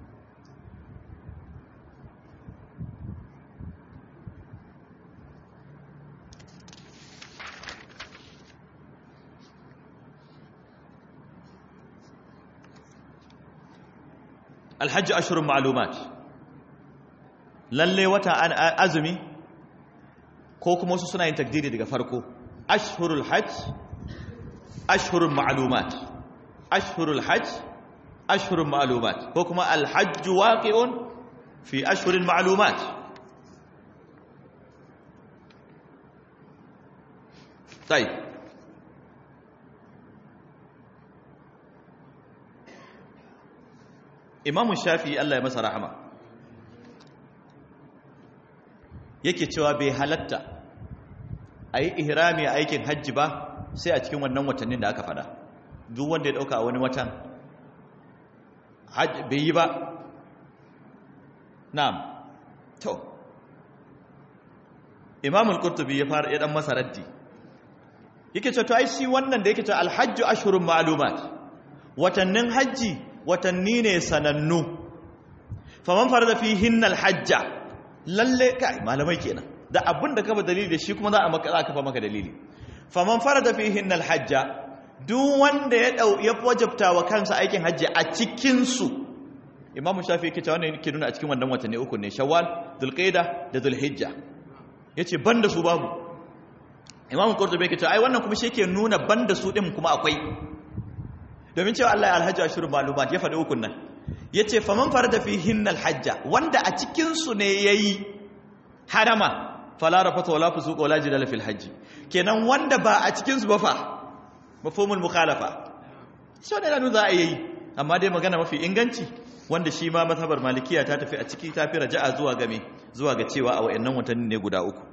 alhajji ashirin ma'alumat lalle wata an azumi ko kuma wasu suna yin takdiri daga farko ashhurul hajj ashhurul ma'lumat ashhurul hajj ashhurul ma'lumat ko kuma alhajj waqi'un fi ashhuril ma'lumat طيب Imam Shafi Allah ya masa rahama yake cewa bai halatta a yi ihrami a aikin hajji ba sai a cikin wannan watannin da aka fada duk wanda ya dauka a wani watan bai yi ba na'am to imamul qurtubi ya fara ya dan masa raddi yake cewa to ai shi wannan da yake cewa alhajju ashhurun ma'lumat watannin hajji watanni ne sanannu faman farada fihinna alhajja lalle kai malamai kenan da abin da kafa dalili da shi kuma za a maka za kafa maka dalili faman farada fihin alhajja duk wanda ya dau ya wajabta wa kansa aikin hajji a cikin su imamu shafi yake cewa wannan yake nuna a cikin wannan watanni uku ne shawwal dhulqaida da dhulhijja yace banda su babu imamu qurtubi yake cewa ai wannan kuma shi yake nuna banda su din kuma akwai domin cewa Allah ya alhajja ashuru malumat ya faɗi ukun nan yace faman farada fihin alhajja wanda a cikin su ne yayi harama fala rafata wala fusuq wala jidala fil hajji kenan wanda ba a cikin su ba fa mafhumul mukhalafa so ne lanu za a yi amma dai magana mafi inganci wanda shi ma mazhabar malikiya ta tafi a ciki ta fi raja'a zuwa ga me zuwa ga cewa a wayannan watanni ne guda uku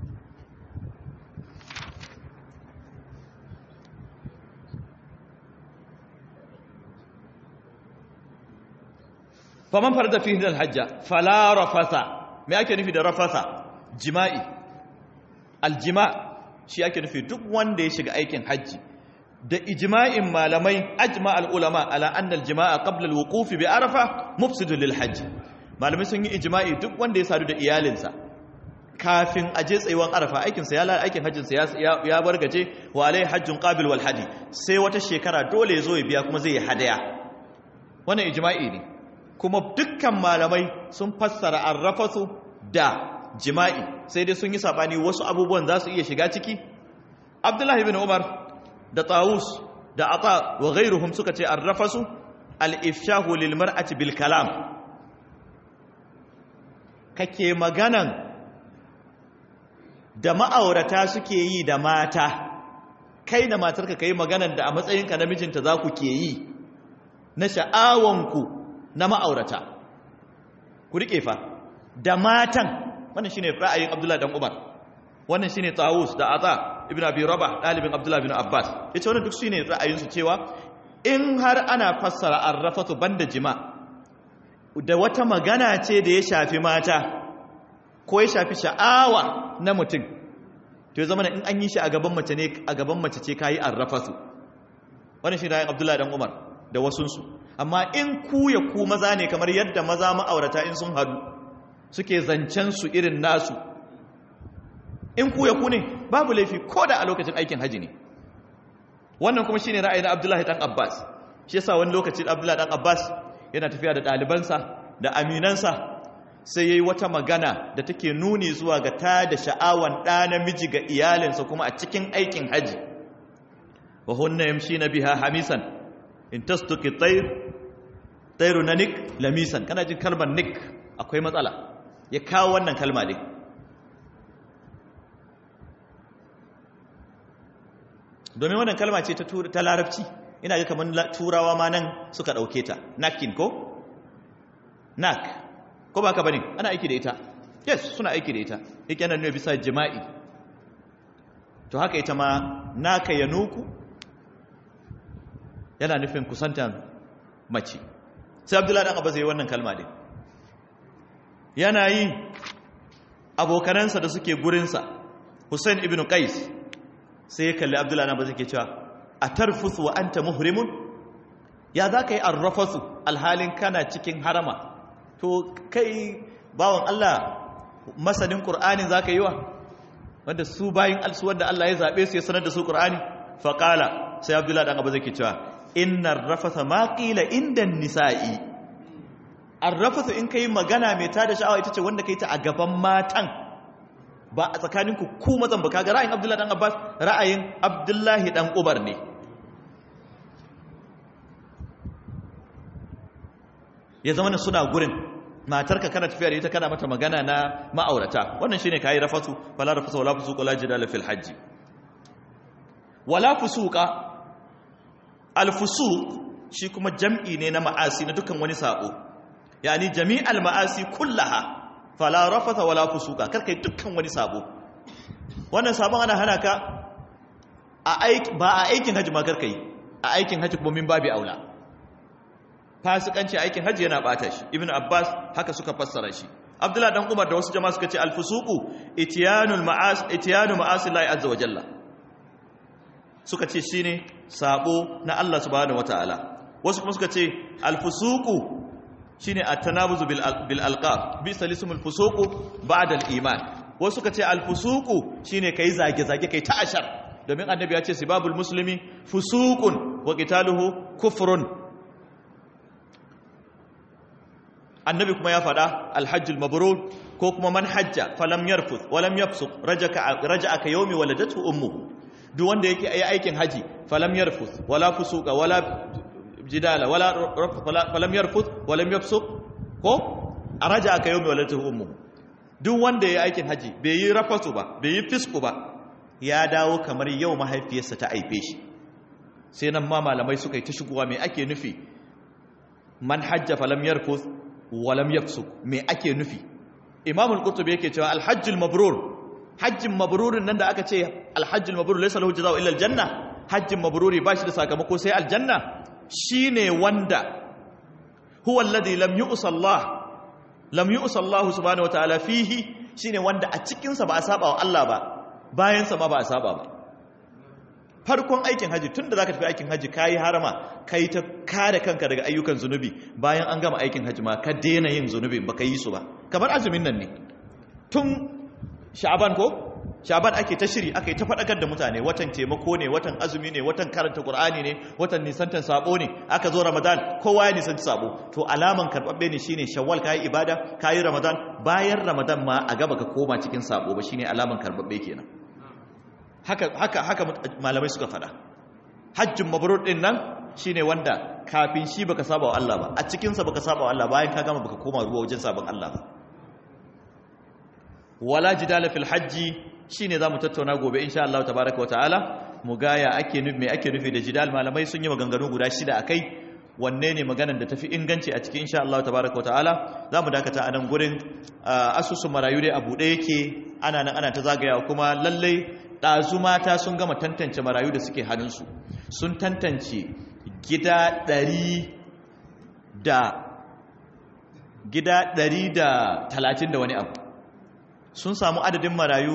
faman farda fihi al-hajja fala rafasa me ake nufi da rafasa jima'i aljima shi ake nufi duk wanda ya shiga aikin hajji da ijma'in malamai ajma al-ulama ala anna al-jima'a qabla al-wuquf bi arafa mufsidun lil hajj malamai sun yi ijma'i duk wanda ya sadu da iyalinsa kafin aje tsayuwan arafa aikin sa ya aikin hajjin sa ya ya bargaje wa alai hajjun qabil wal hadi sai wata shekara dole ya zo ya biya kuma zai yi hadaya wannan ijma'i ne kuma dukkan malamai sun fassara arrafasu da jima'i sai dai sun yi sabani wasu abubuwan za su iya shiga ciki abdullahi bin umar da tawus da ata wa ghairuhum suka ce arrafasu al-ifshahu lil mar'ati bil kalam kake maganan da ma'aurata suke yi da mata kai da matarka kai maganan da a matsayinka namijinta za ku ke yi na sha'awanku na ma'aurata ku riƙe fa da matan wannan shine ra'ayin Abdullah dan Umar wannan shine Tawus da Ata ibn Abi Rabah dalibin Abdullah ibn Abbas yace wannan duk shine ra'ayin su cewa in har ana fassara arrafatu banda jima da wata magana ce da ya shafi mata ko ya shafi sha'awa na mutum to ya zama in an yi shi a gaban mace ne a gaban mace ce kai arrafatu wannan shine ra'ayin Abdullah dan Umar da wasunsu amma in ku ya ku maza ne kamar yadda maza ma'aurata in sun hadu suke zancen su irin nasu in ku ya ku ne babu laifi ko da a lokacin aikin haji ne wannan kuma shine ra'ayin Abdullahi dan Abbas shi yasa wani lokacin Abdullahi dan Abbas yana tafiya da ɗalibansa da aminansa sai yayi wata magana da take nuni zuwa ga ta da sha'awan ɗa namiji ga iyalinsa kuma a cikin aikin haji wa hunna yamshina biha hamisan in tastuki tayr tayru na nik lamisan kana jin kalmar nik akwai matsala ya kawo wannan kalma ne domin wannan kalma ce ta larabci ina ga kamar turawa ma nan suka ɗauke ta nakin ko nak ko ba ka bane ana aiki da ita yes suna aiki da ita yake yana nuna bisa jima'i to haka ita ma naka ya nuku yana nufin kusantan mace sai abdullahi dan abbas yayi wannan kalma din yana yi abokanansa da suke gurinsa hussein ibn qais sai ya kalli abdullahi dan abbas yake cewa atarfusu wa anta muhrimun ya za ka yi arrafasu alhalin kana cikin harama to kai bawan Allah masanin qur'anin za ka yi wa wanda su bayin alsu wanda Allah ya zabe su ya sanar da su qur'ani faqala sai abdullahi dan abbas yake cewa innar rafasa ma qila inda nisa'i arrafasa in kai magana mai tada sha'awa ita ce wanda kai ta a gaban matan ba a tsakanin ku ku mazan ba kaga ra'ayin Abdullahi dan Abbas ra'ayin Abdullahi dan Ubar ne ya zama suna gurin matarka kana tafiya da ita kana mata magana na ma'aurata wannan shine kai rafasu wala rafasu wala fusuq wala jidala fil hajj wala fusuqa alfusuq shi kuma jam'i ne na ma'asi na dukkan wani sabo yani jami'al ma'asi kullaha fala rafatha wala fusuqa karkai dukkan wani sabo wannan sabon ana hana ka a aiki ba a aikin haji ma karkai a aikin haji kuma min babi aula fasikanci aikin haji yana bata shi ibnu abbas haka suka fassara shi abdullah dan umar da wasu jama'a suka ce alfusuqu ityanul ma'as ityanu ma'asi llahi azza wa jalla suka ce shine sabo na Allah subhanahu wataala wasu kuma suka ce alfusuqu shine at-tanabuzu bil bil alqab bi salisumul fusuqu ba'da al-iman wasu suka ce alfusuku shine kai zage zage kai ta ashar domin annabi ya ce sibabul muslimi fusuqun wa qitaluhu kufrun annabi kuma ya faɗa alhajjul mabrur ko kuma man hajja falam yarfuth walam yafsuq rajaka raja'a ka yawmi waladatu ummuhu duk wanda yake yi aikin haji falam yarfuth wala fusuqa wala jidala wala falam yarfuth walam yafsuq ko raja'a ka yawmi waladatu ummuhu duk wanda yayi aikin haji bai yi rafasu ba bai yi fisku ba ya dawo kamar yau mahaifiyarsa ta aife shi sai nan ma malamai suka yi ta shigowa me ake nufi man hajja falam yarfuth walam yafsuk me ake nufi imamul qurtubi yake cewa alhajjul mabrur hajjin mabrurin nan da aka ce alhajjul mabrur laysa lahu jazaa'u illa aljanna hajjin mabruri bashi da sakamako sai aljanna shine wanda huwa alladhi lam yu'sa Allah lam yu'sa Allah subhanahu wataala fihi shine wanda a cikin sa ba a saba wa Allah ba bayan sa ma ba a saba ba farkon aikin haji tun da za ka tafi aikin haji ka yi harama ka yi ta kare kanka daga ayyukan zunubi bayan an gama aikin haji ma ka daina yin zunubi ba ka yi su ba kamar azumin nan ne tun sha'aban ko sha'aban ake ta shiri aka yi ta faɗakar da mutane watan taimako ne watan azumi ne watan karanta qur'ani ne watan nisantan sabo ne aka zo ramadan kowa ya nisanci sabo to alaman karɓaɓɓe ne shine shawwal ka yi ibada ka yi ramadan bayan ramadan ma a gaba ka koma cikin sabo ba shine alaman karɓaɓɓe kenan haka haka haka malamai suka fada hajjin mabrur din nan shine wanda kafin shi baka saba wa Allah ba a cikin sa baka saba wa Allah bayan ka gama baka koma ruwa wajen sabon Allah ba wala jidala fil hajji shine zamu tattauna gobe insha Allah tabaaraka wa ta'ala mu gaya ake nufi me ake nufi da jidal malamai sun yi maganganu guda shida akai wanne ne maganar da tafi inganci a cikin insha Allah tabaaraka wa ta'ala zamu dakata a nan gurin asusun marayu dai a buɗe yake ana nan ana ta zagayawa kuma lallai ɗazu mata sun gama tantance marayu da suke hannunsu sun tantance gida ɗari da gida ɗari da talatin da wani abu sun samu adadin marayu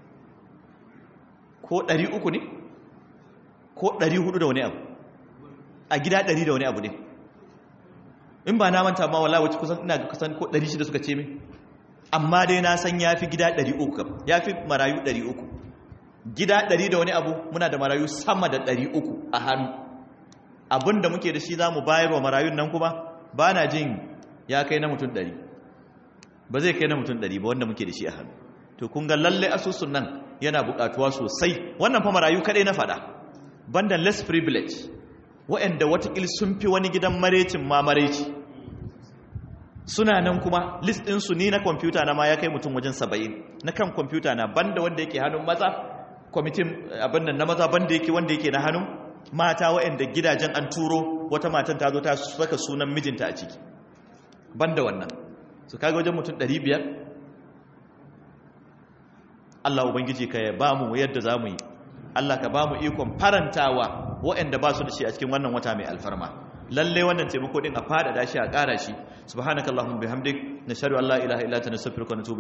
ko ɗari uku ne ko ɗari hudu da wani abu a gida ɗari da wani abu ne in ba na manta ma wala wacce kusan ina kusan ko ɗari shida suka ce min amma dai na san ya fi gida ɗari uku ya fi marayu ɗari uku gida ɗari da wani abu muna da marayu sama da ɗari uku a hannu abinda muke da shi za mu bayar wa marayun nan kuma ba na jin ya kai na mutum ɗari ba zai kai na mutum ɗari ba wanda muke da shi a hannu to kun ga lalle asusun nan yana buƙatuwa sosai wannan fa marayu kaɗai na faɗa banda less privilege waɗanda watakil sun fi wani gidan marecin ma mareci suna nan kuma list ɗinsu ni na kwamfuta na ma ya kai mutum wajen saba'in na kan kwamfuta na banda wanda yake hannun maza kwamitin abin nan na maza banda yake wanda yake na hannun mata waɗanda gidajen an turo wata matan ta zo ta saka sunan mijinta a ciki banda wannan su kaga wajen mutum 500 Allah ubangiji ka ya bamu yadda za mu yi Allah ka bamu ikon farantawa waɗanda ba su da shi a cikin wannan wata mai alfarma lalle wannan taimako din a fada da shi a ƙara shi subhanakallahumma bihamdik nashhadu an la ilaha illa anta nastaghfiruka wa natubu